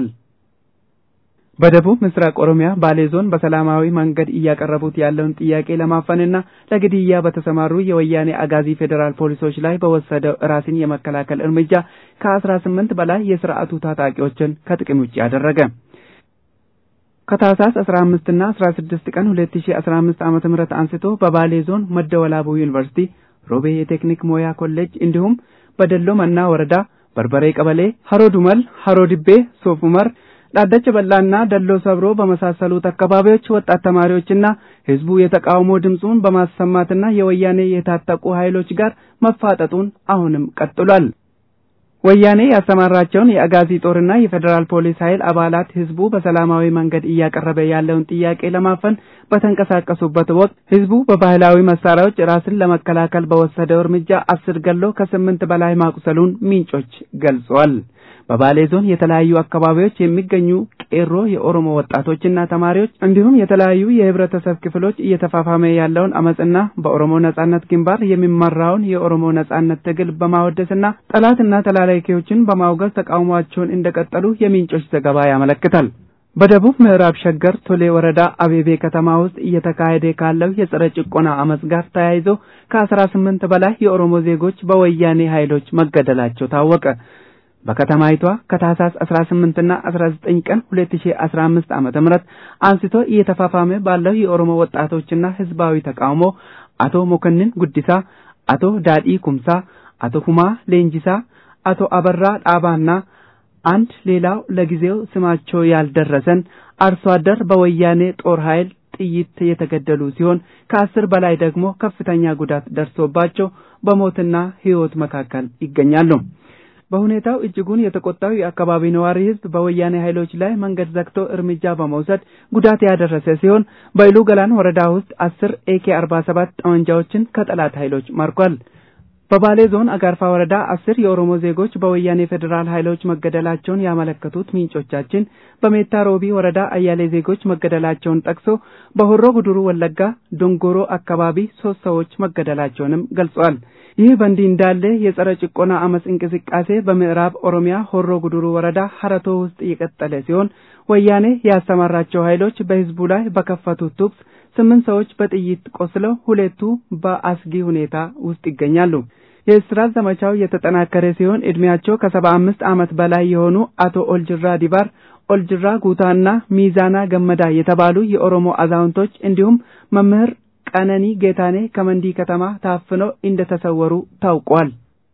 [SPEAKER 3] በደቡብ ምስራቅ ኦሮሚያ ባሌ ዞን በሰላማዊ መንገድ እያቀረቡት ያለውን ጥያቄ ለማፈንና ለግድያ በተሰማሩ የወያኔ አጋዚ ፌዴራል ፖሊሶች ላይ በወሰደው ራስን የመከላከል እርምጃ ከአስራ ስምንት በላይ የስርዓቱ ታጣቂዎችን ከጥቅም ውጭ አደረገ። ከታህሳስ 15 እና 16 ቀን 2015 ዓመተ ምህረት አንስቶ በባሌ ዞን መደወላቡ ዩኒቨርሲቲ፣ ሮቤ የቴክኒክ ሞያ ኮሌጅ እንዲሁም በደሎ መና ወረዳ በርበሬ ቀበሌ፣ ሀሮ ዱመል፣ ሀሮ ድቤ፣ ሶፍ ኡመር፣ ዳደች በላና ደሎ ሰብሮ በመሳሰሉት አካባቢዎች ወጣት ተማሪዎችና ህዝቡ የተቃውሞ ድምፁን በማሰማትና የወያኔ የታጠቁ ኃይሎች ጋር መፋጠጡን አሁንም ቀጥሏል። ወያኔ ያሰማራቸውን የአጋዚ ጦርና የፌዴራል ፖሊስ ኃይል አባላት ህዝቡ በሰላማዊ መንገድ እያቀረበ ያለውን ጥያቄ ለማፈን በተንቀሳቀሱበት ወቅት ህዝቡ በባህላዊ መሳሪያዎች ራስን ለመከላከል በወሰደው እርምጃ አስር ገሎ ከስምንት በላይ ማቁሰሉን ምንጮች ገልጸዋል። በባሌ ዞን የተለያዩ አካባቢዎች የሚገኙ ቄሮ የኦሮሞ ወጣቶችና ተማሪዎች እንዲሁም የተለያዩ የህብረተሰብ ክፍሎች እየተፋፋመ ያለውን አመፅና በኦሮሞ ነጻነት ግንባር የሚመራውን የኦሮሞ ነጻነት ትግል በማወደስና ጠላትና ተላላኪዎችን በማውገዝ ተቃውሟቸውን እንደቀጠሉ የምንጮች ዘገባ ያመለክታል። በደቡብ ምዕራብ ሸገር ቶሌ ወረዳ አቤቤ ከተማ ውስጥ እየተካሄደ ካለው የጸረ ጭቆና አመፅ ጋር ተያይዞ ከአስራ ስምንት በላይ የኦሮሞ ዜጎች በወያኔ ኃይሎች መገደላቸው ታወቀ። በከተማይቷ ከታህሳስ 18 እና 19 ቀን 2015 ዓመተ ምህረት አንስቶ እየተፋፋመ ባለው የኦሮሞ ወጣቶችና ህዝባዊ ተቃውሞ አቶ ሞከንን ጉዲሳ፣ አቶ ዳዲ ኩምሳ፣ አቶ ሁማ ሌንጂሳ፣ አቶ አበራ ጣባና አንድ ሌላው ለጊዜው ስማቸው ያልደረሰን አርሶ አደር በወያኔ ጦር ኃይል ጥይት የተገደሉ ሲሆን ከአስር በላይ ደግሞ ከፍተኛ ጉዳት ደርሶባቸው በሞትና ህይወት መካከል ይገኛሉ። በሁኔታው እጅጉን የተቆጣው የአካባቢ ነዋሪ ህዝብ በወያኔ ኃይሎች ላይ መንገድ ዘግቶ እርምጃ በመውሰድ ጉዳት ያደረሰ ሲሆን በኢሉ ገላን ወረዳ ውስጥ አስር ኤኬ አርባ ሰባት ጠመንጃዎችን ከጠላት ኃይሎች ማርኳል። በባሌ ዞን አጋርፋ ወረዳ አስር የኦሮሞ ዜጎች በወያኔ ፌዴራል ኃይሎች መገደላቸውን ያመለከቱት ምንጮቻችን በሜታ ሮቢ ወረዳ አያሌ ዜጎች መገደላቸውን ጠቅሶ በሆሮ ጉዱሩ ወለጋ ዶንጎሮ አካባቢ ሶስት ሰዎች መገደላቸውንም ገልጸዋል። ይህ በእንዲህ እንዳለ የጸረ ጭቆና አመፅ እንቅስቃሴ በምዕራብ ኦሮሚያ ሆሮ ጉዱሩ ወረዳ ሀረቶ ውስጥ የቀጠለ ሲሆን ወያኔ ያሰማራቸው ኃይሎች በህዝቡ ላይ በከፈቱት ተኩስ ስምንት ሰዎች በጥይት ቆስለው ሁለቱ በአስጊ ሁኔታ ውስጥ ይገኛሉ። የእስራት ዘመቻው የተጠናከረ ሲሆን እድሜያቸው ከሰባ አምስት ዓመት በላይ የሆኑ አቶ ኦልጅራ ዲባር፣ ኦልጅራ ጉታና ሚዛና ገመዳ የተባሉ የኦሮሞ አዛውንቶች እንዲሁም መምህር ቀነኒ ጌታኔ ከመንዲ ከተማ ታፍነው እንደተሰወሩ ታውቋል።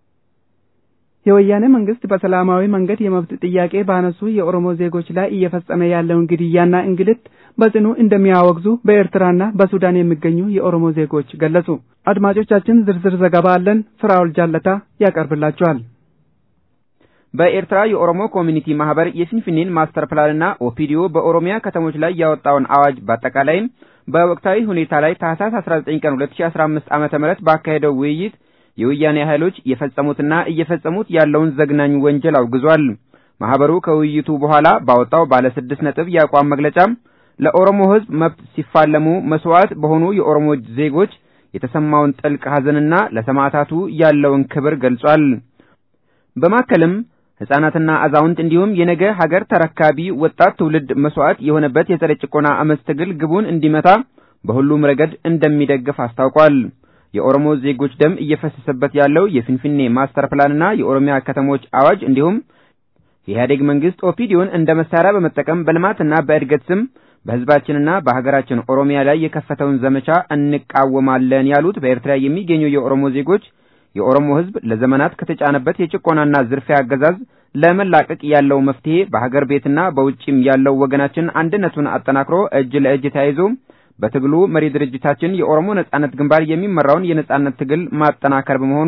[SPEAKER 3] የወያኔ መንግስት በሰላማዊ መንገድ የመብት ጥያቄ ባነሱ የኦሮሞ ዜጎች ላይ እየፈጸመ ያለውን ግድያና እንግልት በጽኑ እንደሚያወግዙ በኤርትራና በሱዳን የሚገኙ የኦሮሞ ዜጎች ገለጹ። አድማጮቻችን ዝርዝር ዘገባ አለን። ፍራውል ጃለታ ያቀርብላችኋል።
[SPEAKER 11] በኤርትራ የኦሮሞ ኮሚኒቲ ማህበር የፊንፊኔን ማስተር ፕላንና ኦፒዲዮ በኦሮሚያ ከተሞች ላይ ያወጣውን አዋጅ በአጠቃላይም በወቅታዊ ሁኔታ ላይ ታህሳስ 19 ቀን 2015 ዓመተ ምህረት ባካሄደው ውይይት የወያኔ ኃይሎች የፈጸሙትና እየፈጸሙት ያለውን ዘግናኝ ወንጀል አውግዟል። ማህበሩ ከውይይቱ በኋላ ባወጣው ባለ ስድስት ነጥብ የአቋም መግለጫ ለኦሮሞ ሕዝብ መብት ሲፋለሙ መስዋዕት በሆኑ የኦሮሞ ዜጎች የተሰማውን ጥልቅ ሐዘንና ለሰማዕታቱ ያለውን ክብር ገልጿል። በማከልም ሕፃናትና አዛውንት እንዲሁም የነገ ሀገር ተረካቢ ወጣት ትውልድ መስዋዕት የሆነበት የጸረ ጭቆና አመፅ ትግል ግቡን እንዲመታ በሁሉም ረገድ እንደሚደግፍ አስታውቋል። የኦሮሞ ዜጎች ደም እየፈሰሰበት ያለው የፊንፊኔ ማስተር ፕላንና የኦሮሚያ ከተሞች አዋጅ እንዲሁም የኢህአዴግ መንግስት ኦፒዲዮን እንደ መሳሪያ በመጠቀም በልማትና በእድገት ስም በህዝባችንና በሀገራችን ኦሮሚያ ላይ የከፈተውን ዘመቻ እንቃወማለን ያሉት በኤርትራ የሚገኙ የኦሮሞ ዜጎች የኦሮሞ ሕዝብ ለዘመናት ከተጫነበት የጭቆናና ዝርፊያ አገዛዝ ለመላቀቅ ያለው መፍትሄ በሀገር ቤትና በውጭም ያለው ወገናችን አንድነቱን አጠናክሮ እጅ ለእጅ ተያይዞ በትግሉ መሪ ድርጅታችን የኦሮሞ ነጻነት ግንባር የሚመራውን የነጻነት ትግል ማጠናከር በመሆኑ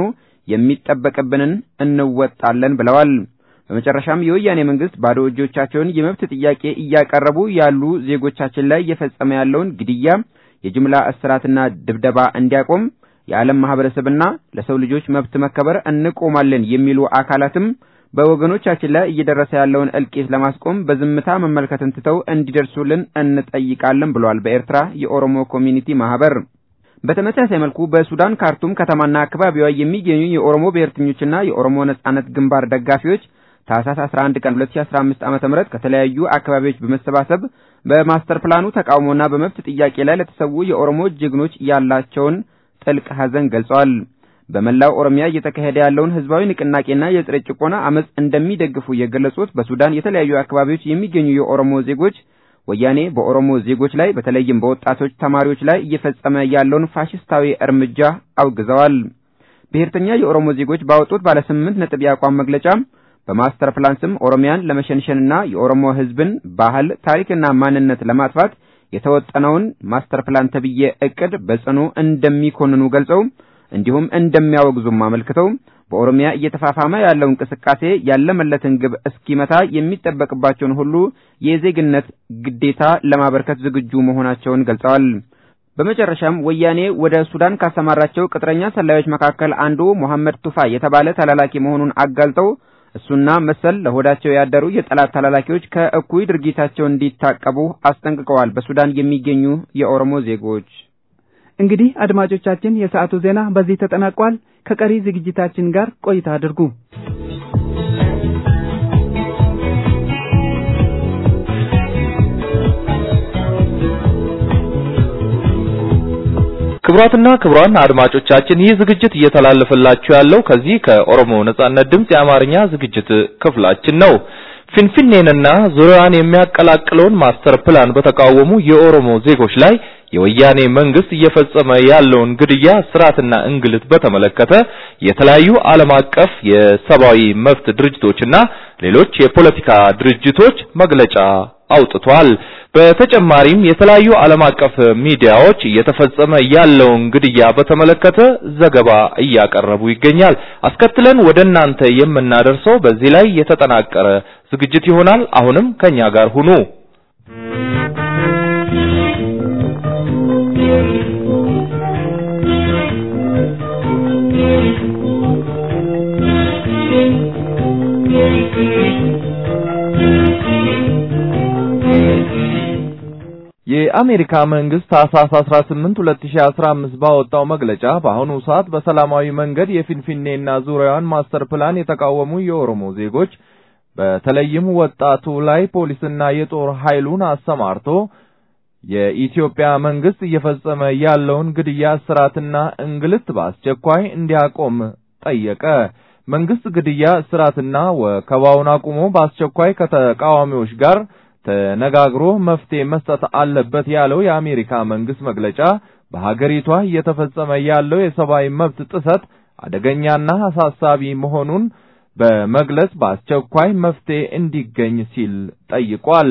[SPEAKER 11] የሚጠበቅብንን እንወጣለን ብለዋል። በመጨረሻም የወያኔ መንግስት ባዶ እጆቻቸውን የመብት ጥያቄ እያቀረቡ ያሉ ዜጎቻችን ላይ እየፈጸመ ያለውን ግድያ፣ የጅምላ እስራትና ድብደባ እንዲያቆም የዓለም ማህበረሰብና ለሰው ልጆች መብት መከበር እንቆማለን የሚሉ አካላትም በወገኖቻችን ላይ እየደረሰ ያለውን እልቂት ለማስቆም በዝምታ መመልከትን ትተው እንዲደርሱልን እንጠይቃለን ብሏል በኤርትራ የኦሮሞ ኮሚኒቲ ማህበር። በተመሳሳይ መልኩ በሱዳን ካርቱም ከተማና አካባቢዋ የሚገኙ የኦሮሞ ብሔርተኞችና የኦሮሞ ነጻነት ግንባር ደጋፊዎች ታህሳስ 11 ቀን 2015 ዓ.ም ከተለያዩ አካባቢዎች በመሰባሰብ በማስተር ፕላኑ ተቃውሞና በመብት ጥያቄ ላይ ለተሰዉ የኦሮሞ ጀግኖች ያላቸውን ጥልቅ ሐዘን ገልጸዋል። በመላው ኦሮሚያ እየተካሄደ ያለውን ህዝባዊ ንቅናቄና የጸረ ጭቆና አመጽ እንደሚደግፉ የገለጹት በሱዳን የተለያዩ አካባቢዎች የሚገኙ የኦሮሞ ዜጎች ወያኔ በኦሮሞ ዜጎች ላይ በተለይም በወጣቶች ተማሪዎች ላይ እየፈጸመ ያለውን ፋሽስታዊ እርምጃ አውግዘዋል። ብሔርተኛ የኦሮሞ ዜጎች ባወጡት ባለ ስምንት ነጥብ የአቋም መግለጫ በማስተር ፕላን ስም ኦሮሚያን ለመሸንሸንና የኦሮሞ ህዝብን ባህል፣ ታሪክና ማንነት ለማጥፋት የተወጠነውን ማስተር ፕላን ተብዬ እቅድ በጽኑ እንደሚኮንኑ ገልጸው እንዲሁም እንደሚያወግዙም አመልክተው በኦሮሚያ እየተፋፋመ ያለው እንቅስቃሴ ያለመለትን ግብ እስኪመታ የሚጠበቅባቸውን ሁሉ የዜግነት ግዴታ ለማበርከት ዝግጁ መሆናቸውን ገልጸዋል። በመጨረሻም ወያኔ ወደ ሱዳን ካሰማራቸው ቅጥረኛ ሰላዮች መካከል አንዱ መሐመድ ቱፋ የተባለ ተላላኪ መሆኑን አጋልጠው እሱና መሰል ለሆዳቸው ያደሩ የጠላት ተላላኪዎች ከእኩይ ድርጊታቸው እንዲታቀቡ አስጠንቅቀዋል። በሱዳን የሚገኙ የኦሮሞ ዜጎች
[SPEAKER 3] እንግዲህ አድማጮቻችን፣ የሰዓቱ ዜና በዚህ ተጠናቋል። ከቀሪ ዝግጅታችን ጋር ቆይታ አድርጉ።
[SPEAKER 4] ክቡራትና ክቡራን አድማጮቻችን ይህ ዝግጅት እየተላለፈላችሁ ያለው ከዚህ ከኦሮሞ ነጻነት ድምፅ የአማርኛ ዝግጅት ክፍላችን ነው። ፊንፊኔንና ዙሪያዋን የሚያቀላቅለውን ማስተር ፕላን በተቃወሙ የኦሮሞ ዜጎች ላይ የወያኔ መንግስት እየፈጸመ ያለውን ግድያ፣ ስርዓትና እንግልት በተመለከተ የተለያዩ ዓለም አቀፍ የሰብአዊ መብት ድርጅቶችና ሌሎች የፖለቲካ ድርጅቶች መግለጫ አውጥቷል። በተጨማሪም የተለያዩ ዓለም አቀፍ ሚዲያዎች እየተፈጸመ ያለውን ግድያ በተመለከተ ዘገባ እያቀረቡ ይገኛል። አስከትለን ወደ እናንተ የምናደርሰው በዚህ ላይ የተጠናቀረ ዝግጅት ይሆናል። አሁንም ከኛ ጋር ሁኑ። የአሜሪካ መንግስት ታህሳስ 18 2015 ባወጣው መግለጫ በአሁኑ ሰዓት በሰላማዊ መንገድ የፊንፊኔና ዙሪያዋን ማስተር ፕላን የተቃወሙ የኦሮሞ ዜጎች በተለይም ወጣቱ ላይ ፖሊስና የጦር ኃይሉን አሰማርቶ የኢትዮጵያ መንግስት እየፈጸመ ያለውን ግድያ፣ እስራትና እንግልት በአስቸኳይ እንዲያቆም ጠየቀ። መንግስት ግድያ፣ እስራትና ወከባውን አቁሞ በአስቸኳይ ከተቃዋሚዎች ጋር ተነጋግሮ መፍትሄ መስጠት አለበት ያለው የአሜሪካ መንግስት መግለጫ በሀገሪቷ እየተፈጸመ ያለው የሰብአዊ መብት ጥሰት አደገኛና አሳሳቢ መሆኑን በመግለጽ በአስቸኳይ መፍትሄ እንዲገኝ ሲል ጠይቋል።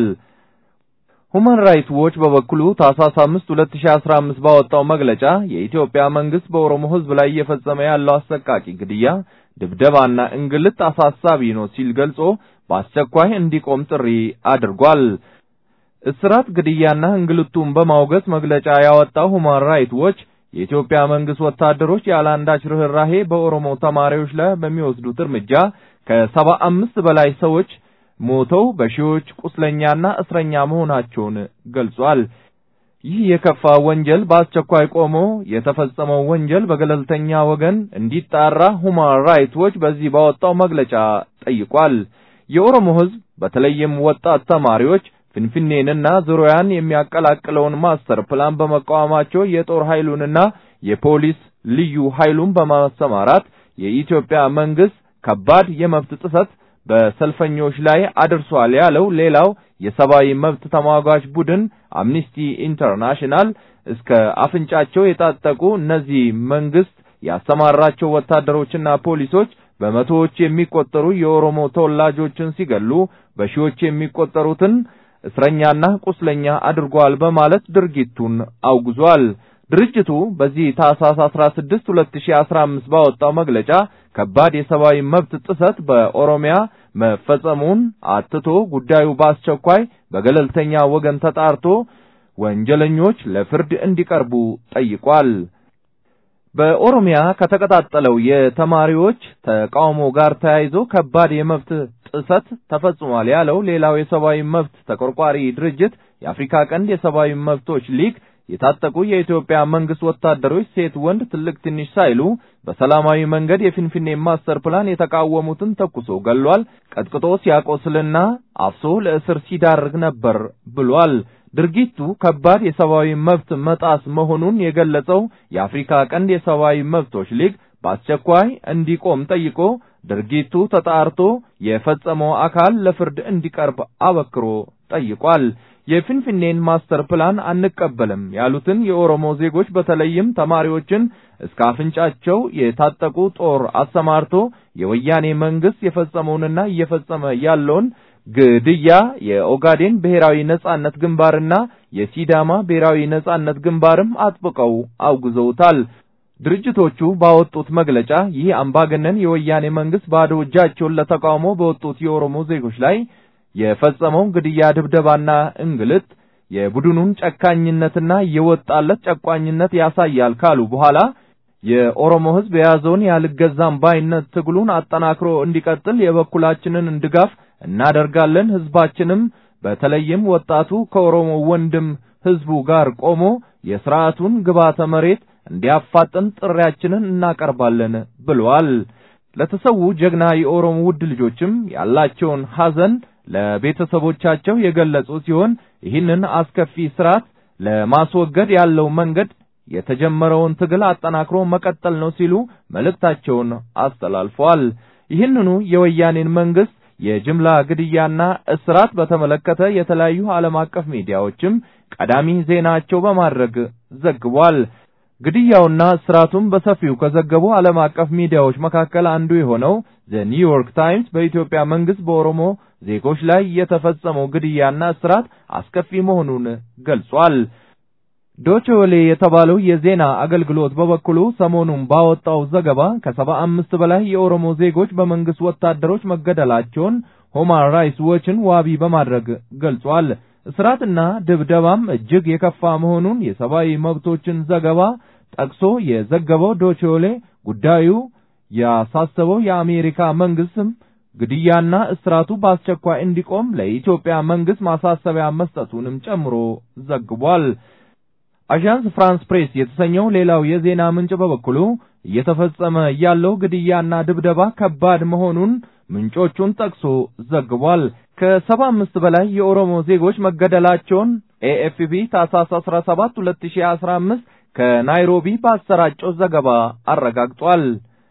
[SPEAKER 4] ሁማን ራይትስ ዎች በበኩሉ ታህሳስ 5 2015 ባወጣው መግለጫ የኢትዮጵያ መንግስት በኦሮሞ ሕዝብ ላይ እየፈጸመ ያለው አሰቃቂ ግድያ፣ ድብደባና እንግልት አሳሳቢ ነው ሲል ገልጾ በአስቸኳይ እንዲቆም ጥሪ አድርጓል። እስራት፣ ግድያና እንግልቱን በማውገዝ መግለጫ ያወጣው ሁማን ራይትስ ዎች የኢትዮጵያ መንግስት ወታደሮች ያለ አንዳች ርህራሄ በኦሮሞ ተማሪዎች ላይ በሚወስዱት እርምጃ ከሰባ አምስት በላይ ሰዎች ሞተው በሺዎች ቁስለኛና እስረኛ መሆናቸውን ገልጿል። ይህ የከፋ ወንጀል በአስቸኳይ ቆሞ የተፈጸመው ወንጀል በገለልተኛ ወገን እንዲጣራ ሁማን ራይትስ ዎች በዚህ ባወጣው መግለጫ ጠይቋል። የኦሮሞ ሕዝብ በተለይም ወጣት ተማሪዎች ፊንፊኔንና ዙሪያን የሚያቀላቅለውን ማስተር ፕላን በመቃወማቸው የጦር ኃይሉንና የፖሊስ ልዩ ኃይሉን በማሰማራት የኢትዮጵያ መንግስት ከባድ የመብት ጥሰት በሰልፈኞች ላይ አድርሷል ያለው ሌላው የሰብአዊ መብት ተሟጋች ቡድን አምኒስቲ ኢንተርናሽናል እስከ አፍንጫቸው የታጠቁ እነዚህ መንግስት ያሰማራቸው ወታደሮችና ፖሊሶች በመቶዎች የሚቆጠሩ የኦሮሞ ተወላጆችን ሲገሉ በሺዎች የሚቆጠሩትን እስረኛና ቁስለኛ አድርጓል በማለት ድርጊቱን አውግዟል። ድርጅቱ በዚህ ታህሳስ 16 2015 ባወጣው መግለጫ ከባድ የሰብአዊ መብት ጥሰት በኦሮሚያ መፈጸሙን አትቶ ጉዳዩ በአስቸኳይ በገለልተኛ ወገን ተጣርቶ ወንጀለኞች ለፍርድ እንዲቀርቡ ጠይቋል። በኦሮሚያ ከተቀጣጠለው የተማሪዎች ተቃውሞ ጋር ተያይዞ ከባድ የመብት ጥሰት ተፈጽሟል ያለው ሌላው የሰብአዊ መብት ተቆርቋሪ ድርጅት የአፍሪካ ቀንድ የሰብአዊ መብቶች ሊግ የታጠቁ የኢትዮጵያ መንግስት ወታደሮች ሴት፣ ወንድ፣ ትልቅ፣ ትንሽ ሳይሉ በሰላማዊ መንገድ የፊንፊኔ ማስተር ፕላን የተቃወሙትን ተኩሶ ገሏል፣ ቀጥቅጦ ሲያቆስልና አፍሶ ለእስር ሲዳርግ ነበር ብሏል። ድርጊቱ ከባድ የሰብአዊ መብት መጣስ መሆኑን የገለጸው የአፍሪካ ቀንድ የሰብአዊ መብቶች ሊግ በአስቸኳይ እንዲቆም ጠይቆ ድርጊቱ ተጣርቶ የፈጸመው አካል ለፍርድ እንዲቀርብ አበክሮ ጠይቋል። የፊንፊኔን ማስተር ፕላን አንቀበልም ያሉትን የኦሮሞ ዜጎች በተለይም ተማሪዎችን እስከ አፍንጫቸው የታጠቁ ጦር አሰማርቶ የወያኔ መንግስት የፈጸመውንና እየፈጸመ ያለውን ግድያ የኦጋዴን ብሔራዊ ነጻነት ግንባርና የሲዳማ ብሔራዊ ነጻነት ግንባርም አጥብቀው አውግዘውታል። ድርጅቶቹ ባወጡት መግለጫ ይህ አምባገነን የወያኔ መንግስት ባዶ እጃቸውን ለተቃውሞ በወጡት የኦሮሞ ዜጎች ላይ የፈጸመው ግድያ፣ ድብደባና እንግልት የቡድኑን ጨካኝነትና የወጣለት ጨቋኝነት ያሳያል ካሉ በኋላ የኦሮሞ ሕዝብ የያዘውን ያልገዛም ባይነት ትግሉን አጠናክሮ እንዲቀጥል የበኩላችንን ድጋፍ እናደርጋለን። ሕዝባችንም በተለይም ወጣቱ ከኦሮሞ ወንድም ሕዝቡ ጋር ቆሞ የስርዓቱን ግባተ መሬት እንዲያፋጥን ጥሪያችንን እናቀርባለን ብለዋል። ለተሰዉ ጀግና የኦሮሞ ውድ ልጆችም ያላቸውን ሐዘን ለቤተሰቦቻቸው የገለጹ ሲሆን ይህንን አስከፊ ስርዓት ለማስወገድ ያለው መንገድ የተጀመረውን ትግል አጠናክሮ መቀጠል ነው ሲሉ መልእክታቸውን አስተላልፈዋል። ይህንኑ የወያኔን መንግስት የጅምላ ግድያና እስራት በተመለከተ የተለያዩ ዓለም አቀፍ ሚዲያዎችም ቀዳሚ ዜናቸው በማድረግ ዘግቧል። ግድያውና እስራቱን በሰፊው ከዘገቡ ዓለም አቀፍ ሚዲያዎች መካከል አንዱ የሆነው ዘ ኒውዮርክ ታይምስ በኢትዮጵያ መንግስት በኦሮሞ ዜጎች ላይ የተፈጸመው ግድያና እስራት አስከፊ መሆኑን ገልጿል። ዶቼ ቬለ የተባለው የዜና አገልግሎት በበኩሉ ሰሞኑን ባወጣው ዘገባ ከሰባ አምስት በላይ የኦሮሞ ዜጎች በመንግስት ወታደሮች መገደላቸውን ሁማን ራይትስ ዎችን ዋቢ በማድረግ ገልጿል። እስራትና ድብደባም እጅግ የከፋ መሆኑን የሰብአዊ መብቶችን ዘገባ ጠቅሶ የዘገበው ዶቼ ቬለ ጉዳዩ ያሳሰበው የአሜሪካ መንግስትም ግድያና እስራቱ በአስቸኳይ እንዲቆም ለኢትዮጵያ መንግስት ማሳሰቢያ መስጠቱንም ጨምሮ ዘግቧል። አዣንስ ፍራንስ ፕሬስ የተሰኘው ሌላው የዜና ምንጭ በበኩሉ እየተፈጸመ ያለው ግድያና ድብደባ ከባድ መሆኑን ምንጮቹን ጠቅሶ ዘግቧል። ከሰባ አምስት በላይ የኦሮሞ ዜጎች መገደላቸውን ኤኤፍፒ ታህሳስ 17 2015 ከናይሮቢ ባሰራጨው ዘገባ አረጋግጧል።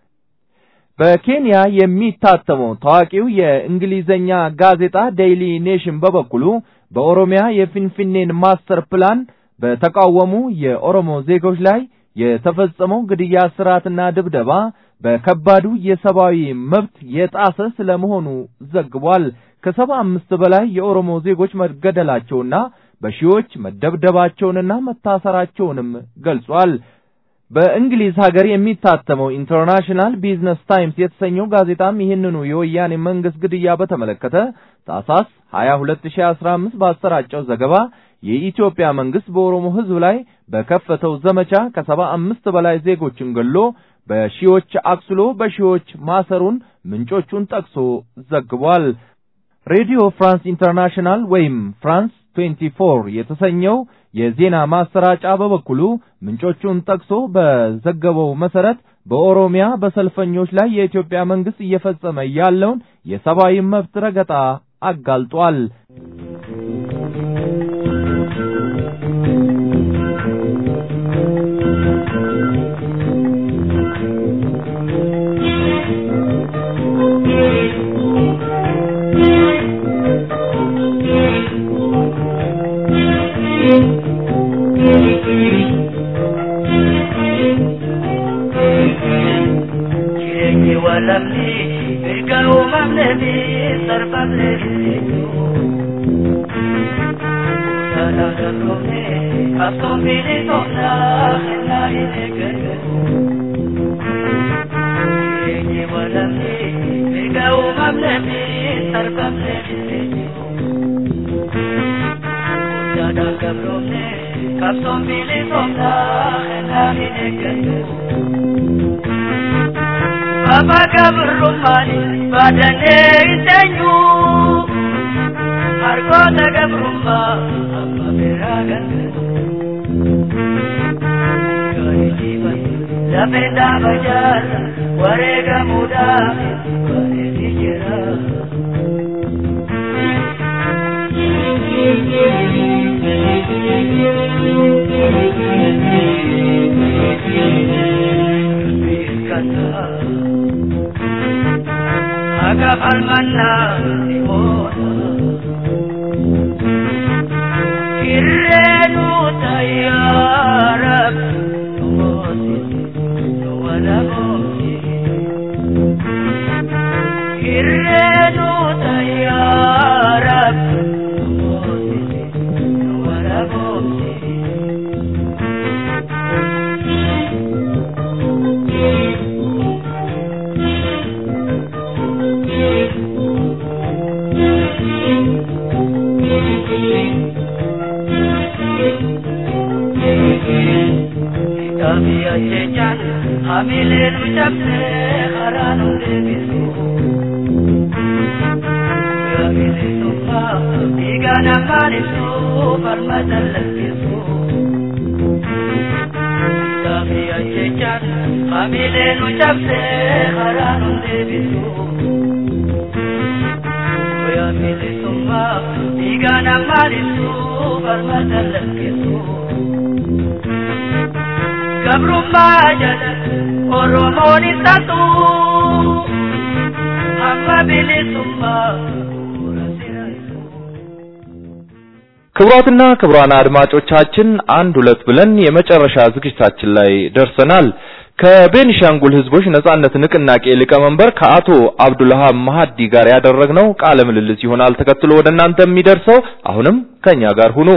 [SPEAKER 4] በኬንያ የሚታተመው ታዋቂው የእንግሊዘኛ ጋዜጣ ዴይሊ ኔሽን በበኩሉ በኦሮሚያ የፊንፊኔን ማስተር ፕላን በተቃወሙ የኦሮሞ ዜጎች ላይ የተፈጸመው ግድያ፣ ስርዓትና ድብደባ በከባዱ የሰብአዊ መብት የጣሰ ስለመሆኑ ዘግቧል። ከሰባ አምስት በላይ የኦሮሞ ዜጎች መገደላቸውና በሺዎች መደብደባቸውንና መታሰራቸውንም ገልጿል። በእንግሊዝ ሀገር የሚታተመው ኢንተርናሽናል ቢዝነስ ታይምስ የተሰኘው ጋዜጣም ይህንኑ የወያኔ መንግስት ግድያ በተመለከተ ታህሳስ 22 2015 ባሰራጨው ዘገባ የኢትዮጵያ መንግስት በኦሮሞ ሕዝብ ላይ በከፈተው ዘመቻ ከሰባ አምስት በላይ ዜጎችን ገሎ በሺዎች አቁስሎ በሺዎች ማሰሩን ምንጮቹን ጠቅሶ ዘግቧል። ሬዲዮ ፍራንስ ኢንተርናሽናል ወይም ፍራንስ 24 የተሰኘው የዜና ማሰራጫ በበኩሉ ምንጮቹን ጠቅሶ በዘገበው መሰረት በኦሮሚያ በሰልፈኞች ላይ የኢትዮጵያ መንግስት እየፈጸመ ያለውን የሰብአዊ መብት ረገጣ አጋልጧል።
[SPEAKER 12] qabsoon bilisummaa kennaa hin eeggatu. Jireenyi walamni mirga uumamnee sarbamnee dhibee jiru. Guddaadhaan gabroomne qabsoon bilisummaa kennaa hin eeggatu. Baba gabrummaani baadannee hin teenyu. Harkoota gabrummaa amma biraa galchu. Lafee dhaaba jaarsa wareegamuudhaaf bareedee jira. Aga falmannaa ni booda. Irreenu tayyaarab wala booti. Irreenu tayyaarab wala booti. Kami ajechan hamileen ucapne karaa nu deebisu. Kamilee summa dhiiga namaan ibsu falmatan lakkisu. Kami ajechan hamileen ucapne karaa nu deebisu. Kamilee summa dhiiga namaan ibsu falmatan lakkisu. Gabrummaa jala Oromoon ibsatu hamma bilisummaa
[SPEAKER 4] ክቡራትና ክቡራን አድማጮቻችን አንድ ሁለት ብለን የመጨረሻ ዝግጅታችን ላይ ደርሰናል። ከቤኒሻንጉል ሕዝቦች ነጻነት ንቅናቄ ሊቀመንበር ከአቶ አብዱልሃብ ማሀዲ ጋር ያደረግነው ቃለ ምልልስ ይሆናል ተከትሎ ወደ እናንተ የሚደርሰው። አሁንም ከኛ ጋር ሁኑ።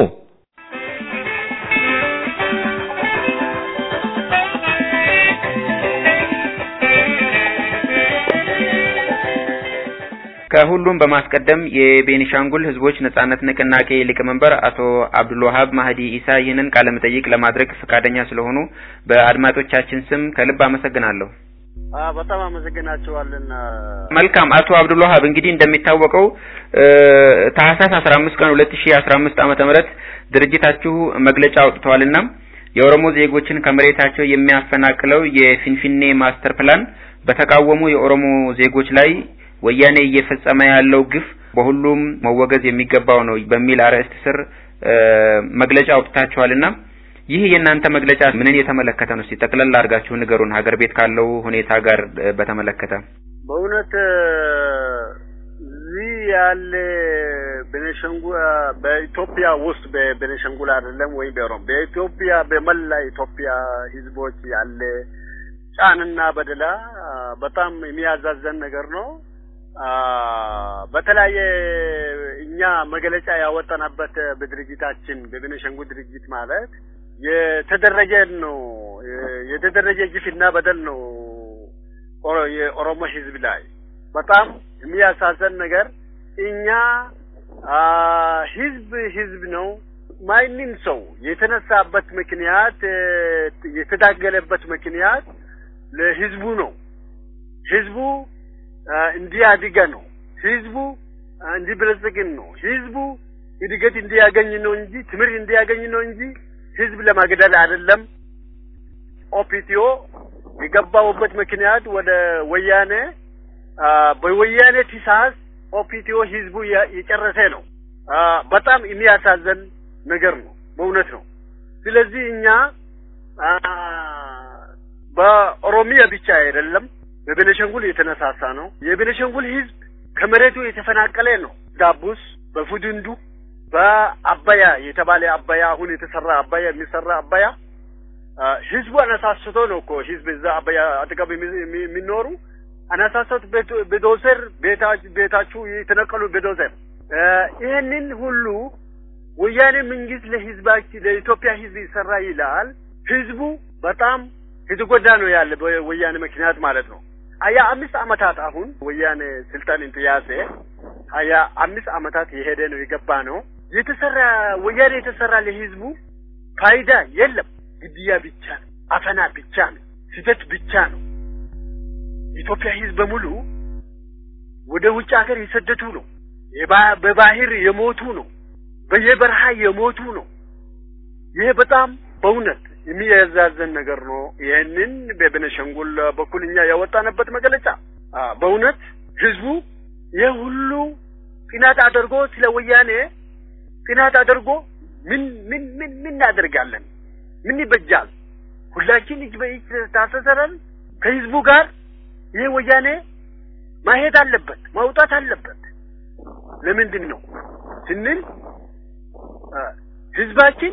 [SPEAKER 11] ከሁሉም በማስቀደም የቤኒሻንጉል ህዝቦች ነጻነት ንቅናቄ ሊቀመንበር አቶ አብዱልዋሃብ ማህዲ ኢሳ ይህንን ቃለ መጠይቅ ለማድረግ ፈቃደኛ ስለሆኑ በአድማጮቻችን ስም ከልብ አመሰግናለሁ።
[SPEAKER 6] በጣም አመሰግናቸዋለን።
[SPEAKER 11] መልካም አቶ አብዱልዋሃብ እንግዲህ እንደሚታወቀው ታህሳስ አስራ አምስት ቀን ሁለት ሺ አስራ አምስት ዓመተ ምህረት ድርጅታችሁ መግለጫ አውጥተዋልና የኦሮሞ ዜጎችን ከመሬታቸው የሚያፈናቅለው የፊንፊኔ ማስተር ፕላን በተቃወሙ የኦሮሞ ዜጎች ላይ ወያኔ እየፈጸመ ያለው ግፍ በሁሉም መወገዝ የሚገባው ነው በሚል አርዕስት ስር መግለጫ አውጥታችኋልና ይህ የእናንተ መግለጫ ምንን የተመለከተ ነው? እስቲ ጠቅለል አድርጋችሁ ንገሩን፣ ሀገር ቤት ካለው ሁኔታ ጋር በተመለከተ።
[SPEAKER 6] በእውነት እዚህ ያለ ቤኒሻንጉል በኢትዮጵያ ውስጥ በቤኒሻንጉል አይደለም ወይም በኦሮሞ በኢትዮጵያ በመላ ኢትዮጵያ ህዝቦች ያለ ጫንና በደላ በጣም የሚያዛዘን ነገር ነው። በተለያየ እኛ መግለጫ ያወጣንበት በድርጅታችን በቤኒሻንጉል ድርጅት ማለት የተደረገ ነው የተደረገ ግፍና በደል ነው የኦሮሞ ህዝብ ላይ በጣም የሚያሳዝን ነገር እኛ ህዝብ ህዝብ ነው። ማንም ሰው የተነሳበት ምክንያት የተታገለበት ምክንያት ለህዝቡ ነው። ህዝቡ እንዲያድገ ነው። ህዝቡ እንዲበለጽግን ነው። ህዝቡ እድገት እንዲያገኝ ነው እንጂ ትምህርት እንዲያገኝ ነው እንጂ ህዝብ ለማግደል አይደለም። ኦፒቲዮ የገባውበት ምክንያት ወደ ወያኔ በወያኔ ትእዛዝ ኦፒቲዮ ህዝቡ የጨረሰ ነው። በጣም የሚያሳዝን ነገር ነው። በእውነት ነው። ስለዚህ እኛ በኦሮሚያ ብቻ አይደለም በቤኒሻንጉል የተነሳሳ ነው። የቤኒሻንጉል ህዝብ ከመሬቱ የተፈናቀለ ነው። ዳቡስ፣ በፉድንዱ፣ በአባያ የተባለ አባያ አሁን የተሰራ አባያ የሚሰራ አባያ ህዝቡ አነሳስቶ ነው እኮ ህዝብ እዛ አባያ አጠገብ የሚኖሩ አነሳስቶት በዶዘር ቤታችሁ የተነቀሉ በዶዘር ይህንን ሁሉ
[SPEAKER 13] ወያኔ መንግስት ለህዝባችን ለኢትዮጵያ ህዝብ ይሰራ ይላል። ህዝቡ በጣም የተጎዳ ነው ያለ በወያኔ ምክንያት ማለት ነው። ሀያ አምስት አመታት አሁን ወያኔ ስልጣን እንትያዘ ሀያ አምስት አመታት የሄደ ነው የገባ ነው የተሰራ ወያኔ የተሰራ ለህዝቡ ፋይዳ የለም። ግድያ ብቻ ነው፣ አፈና ብቻ ነው፣ ስደት ብቻ ነው። የኢትዮጵያ ህዝብ በሙሉ ወደ ውጭ ሀገር የሰደቱ ነው። በባህር የሞቱ ነው። በየበረሃ የሞቱ ነው። ይሄ በጣም በእውነት የሚያዛዘን ነገር ነው። ይህንን በቤኒሻንጉል በኩል እኛ ያወጣንበት መግለጫ በእውነት ህዝቡ ይህ ሁሉ ጥናት አድርጎ ስለ ወያኔ ጥናት አድርጎ ምን ምን ምን ምን እናደርጋለን? ምን ይበጃል? ሁላችን እጅ በእጅ ታሰሰረን ከህዝቡ ጋር ይህ ወያኔ ማሄድ አለበት፣ ማውጣት አለበት። ለምንድን ነው ስንል ህዝባችን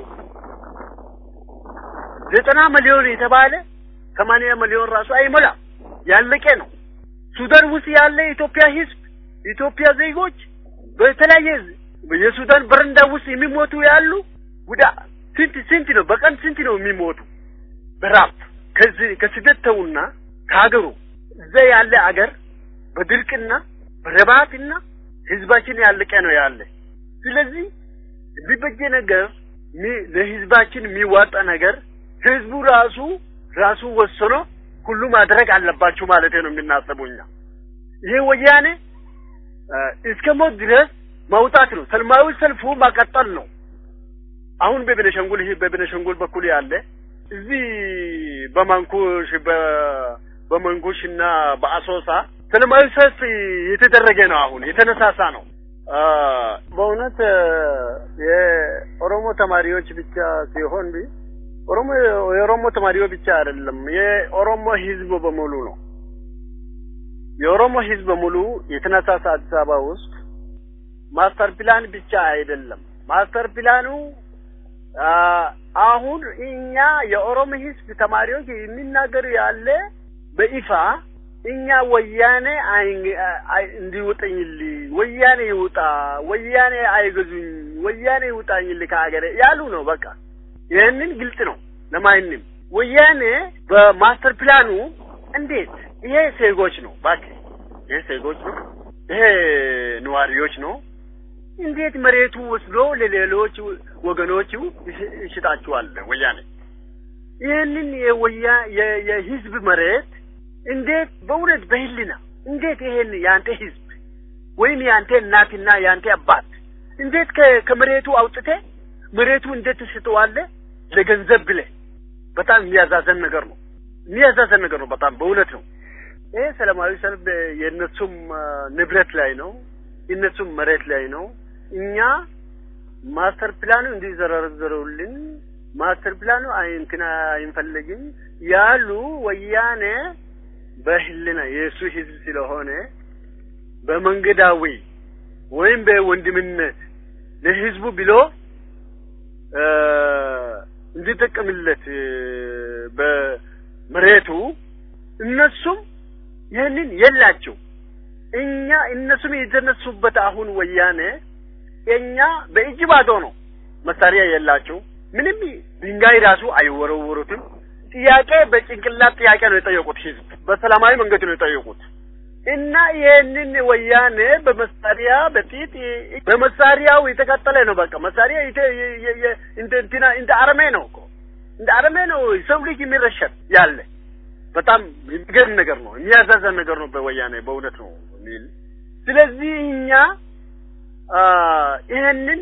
[SPEAKER 13] ዘጠና ሚሊዮን የተባለ ሰማንያ ሚሊዮን ራሱ አይሞላም፣ ያለቀ ነው። ሱዳን ውስጥ ያለ የኢትዮጵያ ህዝብ የኢትዮጵያ ዜጎች በተለያየ የሱዳን በረንዳ ውስጥ የሚሞቱ ያሉ ወደ ስንት ስንት ነው በቀን ስንት ነው የሚሞቱ በራብ ከዚህ ከስደት ተውና ከሀገሩ እዛ ያለ አገር በድርቅና በረባትና ህዝባችን ያለቀ ነው ያለ። ስለዚህ የሚበጀ ነገር ለህዝባችን የሚዋጣ ነገር ህዝቡ ራሱ ራሱ ወስኖ ሁሉ ማድረግ አለባችሁ ማለት ነው የምናስበው እኛ። ይሄ ወያኔ እስከ ሞት ድረስ ማውጣት ነው። ሰላማዊ ሰልፉ ማቀጠል ነው። አሁን በቤኒሻንጉል ይሄ በቤኒሻንጉል በኩል ያለ እዚህ በማንኩሽ በመንጉሽ እና በአሶሳ ሰላማዊ ሰልፍ የተደረገ ነው። አሁን የተነሳሳ ነው። በእውነት የኦሮሞ ተማሪዎች ብቻ ሲሆን ኦሮሞ የኦሮሞ ተማሪዎች ብቻ አይደለም፣ የኦሮሞ ህዝብ በሙሉ ነው። የኦሮሞ ህዝብ በሙሉ የተነሳሳ አዲስ አበባ ውስጥ ማስተር ፕላን ብቻ አይደለም። ማስተር ፕላኑ አሁን እኛ የኦሮሞ ህዝብ ተማሪዎች የሚናገሩ ያለ በይፋ እኛ ወያኔ እንዲውጠኝልኝ ወያኔ ይውጣ፣ ወያኔ አይገዙኝ፣ ወያኔ ይውጣኝልኝ ከሀገሬ ያሉ ነው። በቃ ይህንን ግልጽ ነው ለማንም። ወያኔ በማስተር ፕላኑ እንዴት ይሄ ዜጎች ነው እባክህ፣ ይሄ ዜጎች ነው፣ ይሄ ነዋሪዎች ነው። እንዴት መሬቱ ወስዶ ለሌሎች ወገኖቹ ይሽጣቸዋል ወያኔ? ይህንን የወያ የህዝብ መሬት እንዴት በእውነት በህልና እንዴት ይሄን ያንተ ህዝብ ወይም ያንተ እናትና ያንተ አባት እንዴት ከመሬቱ አውጥቴ መሬቱ እንዴት ትሰጠዋለህ ለገንዘብ ብለህ? በጣም የሚያዛዘን ነገር ነው። የሚያዛዘን ነገር ነው። በጣም በእውነት ነው። ይሄ ሰላማዊ ሰልፍ የእነሱም ንብረት ላይ ነው፣ የእነሱም መሬት ላይ ነው። እኛ ማስተር ፕላኑ እንዲዘረዘሩልን ማስተር ፕላኑ እንትና አይንፈልግም ያሉ ወያኔ በህልና የእሱ ህዝብ ስለሆነ በመንገዳዊ ወይም በወንድምነት ለህዝቡ ብሎ እንዲጠቀምለት በመሬቱ እነሱም ይህንን የላቸው እኛ እነሱም የተነሱበት አሁን ወያኔ እኛ በእጅ ባዶ ነው መሳሪያ የላቸው ምንም ድንጋይ ራሱ አይወረወሩትም ጥያቄ በጭንቅላት ጥያቄ ነው የጠየቁት ህዝብ በሰላማዊ መንገድ ነው የጠየቁት እና ይህንን ወያኔ በመሳሪያ በጢጥ በመሳሪያው የተቀጠለ ነው በቃ መሳሪያ እንደ እንትና እንደ አረሜ ነው እኮ እንደ አረሜ ነው ሰው ልጅ የሚረሸን ያለ በጣም የሚገርም ነገር ነው የሚያዛዘን ነገር ነው በወያኔ በእውነት ነው የሚል ስለዚህ እኛ ይህንን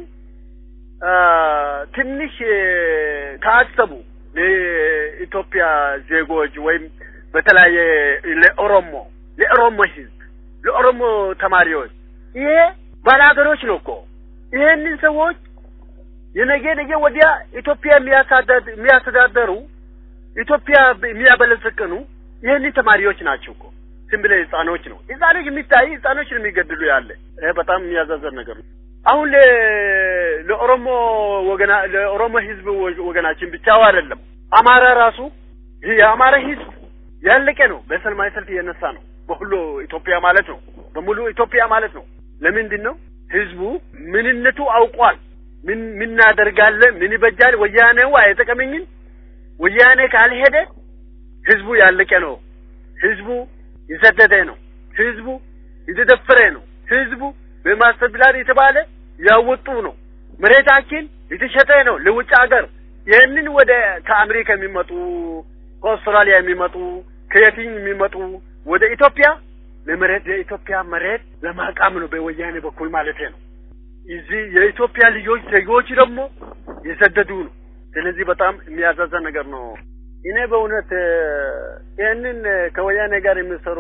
[SPEAKER 13] ትንሽ ካሰቡ ለኢትዮጵያ ዜጎች ወይም በተለያየ ለኦሮሞ ለኦሮሞ ህዝብ ለኦሮሞ ተማሪዎች ይሄ ባላገሮች ነው እኮ ይሄንን ሰዎች የነገ ነገ ወዲያ ኢትዮጵያ የሚያስተዳደሩ ኢትዮጵያ የሚያበለጽቅኑ ይህንን ተማሪዎች ናቸው እኮ ዝም ብለህ ህጻኖች ነው ህጻኖች የሚታይ ህጻኖች ነው የሚገድሉ ያለ ይሄ በጣም የሚያዛዘን ነገር ነው አሁን ለኦሮሞ ወገና ለኦሮሞ ህዝብ ወገናችን ብቻው አይደለም አማራ ራሱ የአማራ ህዝብ ያለቀ ነው በሰላማዊ ሰልፍ እየነሳ ነው በሁሉ ኢትዮጵያ ማለት ነው በሙሉ ኢትዮጵያ ማለት ነው ለምንድን ነው ህዝቡ ምንነቱ አውቋል ምን ምን እናደርጋለን? ምን ይበጃል? ወያኔው አይጠቀመኝም። ወያኔ ካልሄደ ህዝቡ ያለቀ ነው። ህዝቡ የሰደደ ነው። ህዝቡ የተደፈረ ነው። ህዝቡ በማስተር ፕላን የተባለ ያወጡ ነው። መሬታችን የተሸጠ ነው ለውጭ ሀገር። ይህንን ወደ ከአሜሪካ የሚመጡ ከአውስትራሊያ የሚመጡ ከየትኝ የሚመጡ ወደ ኢትዮጵያ ለመሬት የኢትዮጵያ መሬት ለማቃም ነው በወያኔ በኩል ማለት ነው። እዚህ የኢትዮጵያ ልጆች ዜጎች ደግሞ የሰደዱ ነው። ስለዚህ በጣም የሚያሳዝን ነገር ነው። እኔ በእውነት ይህንን ከወያኔ ጋር የሚሰሩ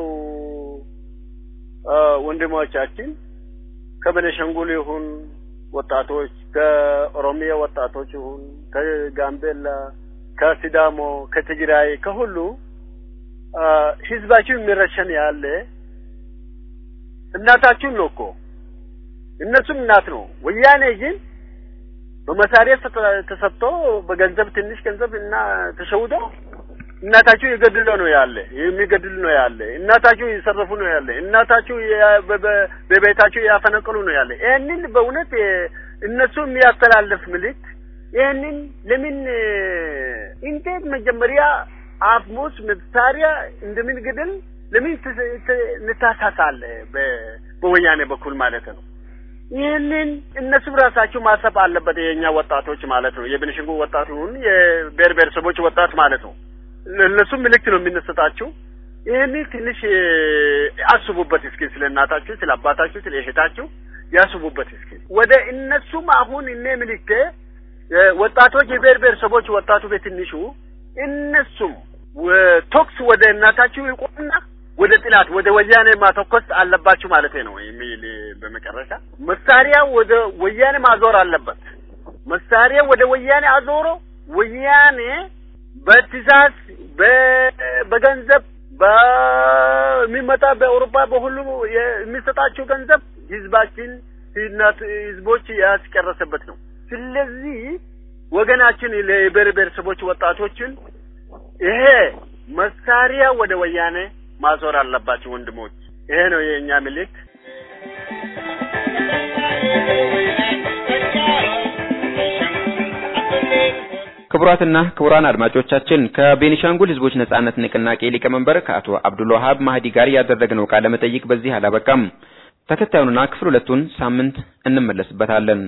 [SPEAKER 13] ወንድሞቻችን ከቤኒሻንጉል ይሁን ወጣቶች፣ ከኦሮሚያ ወጣቶች ይሁን ከጋምቤላ፣ ከሲዳሞ፣ ከትግራይ፣ ከሁሉ ህዝባችን የሚረሸን ያለ እናታችን ነው እኮ እነሱም እናት ነው። ወያኔ ግን በመሳሪያ ተሰጥቶ በገንዘብ ትንሽ ገንዘብ እና ተሸውዶ እናታችሁ የገድሎ ነው ያለ የሚገድል ነው ያለ እናታችሁ የሰረፉ ነው ያለ እናታችሁ በቤታችሁ ያፈነቀሉ ነው ያለ። ይህንን በእውነት እነሱ የሚያስተላልፍ ምልክት ይህንን ለምን እንዴት መጀመሪያ አፍሙስ መሳሪያ እንደምን ግድል ለምን እንታሳሳለ በወያኔ በኩል ማለት ነው። ይህንን እነሱም ራሳቸው ማሰብ አለበት። የኛ ወጣቶች ማለት ነው። የቤኒሻንጉል ወጣት ይሁን የብሔር ብሔረሰቦች ወጣት ማለት ነው። ለእነሱም ምልክት ነው የሚነሰጣችሁ። ይህንን ትንሽ አስቡበት እስኪ፣ ስለ እናታችሁ፣ ስለ አባታችሁ፣ ስለ እህታችሁ ያስቡበት እስኪ። ወደ እነሱም አሁን እኔ ምልክቴ ወጣቶች የብሔር ብሔረሰቦች ወጣቱ በትንሹ እነሱም ቶክስ ወደ እናታችሁ ይቆምና ወደ ጥላት ወደ ወያኔ ማተኮስ አለባችሁ ማለት ነው የሚል በመጨረሻ መሳሪያ ወደ ወያኔ ማዞር አለበት። መሳሪያ ወደ ወያኔ አዞሮ ወያኔ በትእዛዝ በገንዘብ በሚመጣ በአውሮፓ በሁሉ የሚሰጣቸው ገንዘብ ህዝባችን ህዝቦች ያስጨረሰበት ነው። ስለዚህ ወገናችን ለብሔር ብሔረሰቦች ወጣቶችን ይሄ መሳሪያ ወደ ወያኔ ማዞር አለባቸው ወንድሞች። ይሄ ነው የእኛ ምልክት።
[SPEAKER 11] ክቡራትና ክቡራን አድማጮቻችን ከቤኒሻንጉል ህዝቦች ነጻነት ንቅናቄ ሊቀመንበር ከአቶ አብዱልዋሃብ ማህዲ ጋር ያደረግነው ቃለ መጠይቅ በዚህ አላበቃም። ተከታዩንና ክፍል ሁለቱን ሳምንት እንመለስበታለን።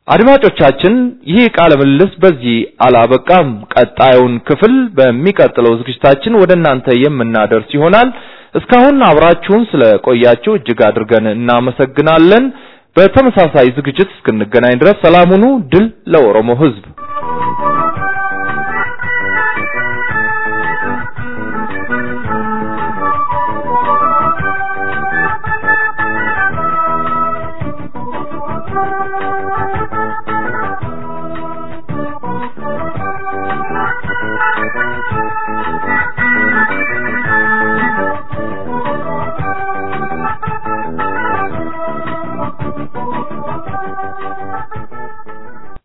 [SPEAKER 4] አድማጮቻችን ይህ ቃለ ምልልስ በዚህ አላበቃም። ቀጣዩን ክፍል በሚቀጥለው ዝግጅታችን ወደ እናንተ የምናደርስ ይሆናል። እስካሁን አብራችሁን ስለቆያችሁ እጅግ አድርገን እናመሰግናለን። በተመሳሳይ ዝግጅት እስክንገናኝ ድረስ ሰላም ሁኑ። ድል ለኦሮሞ ሕዝብ!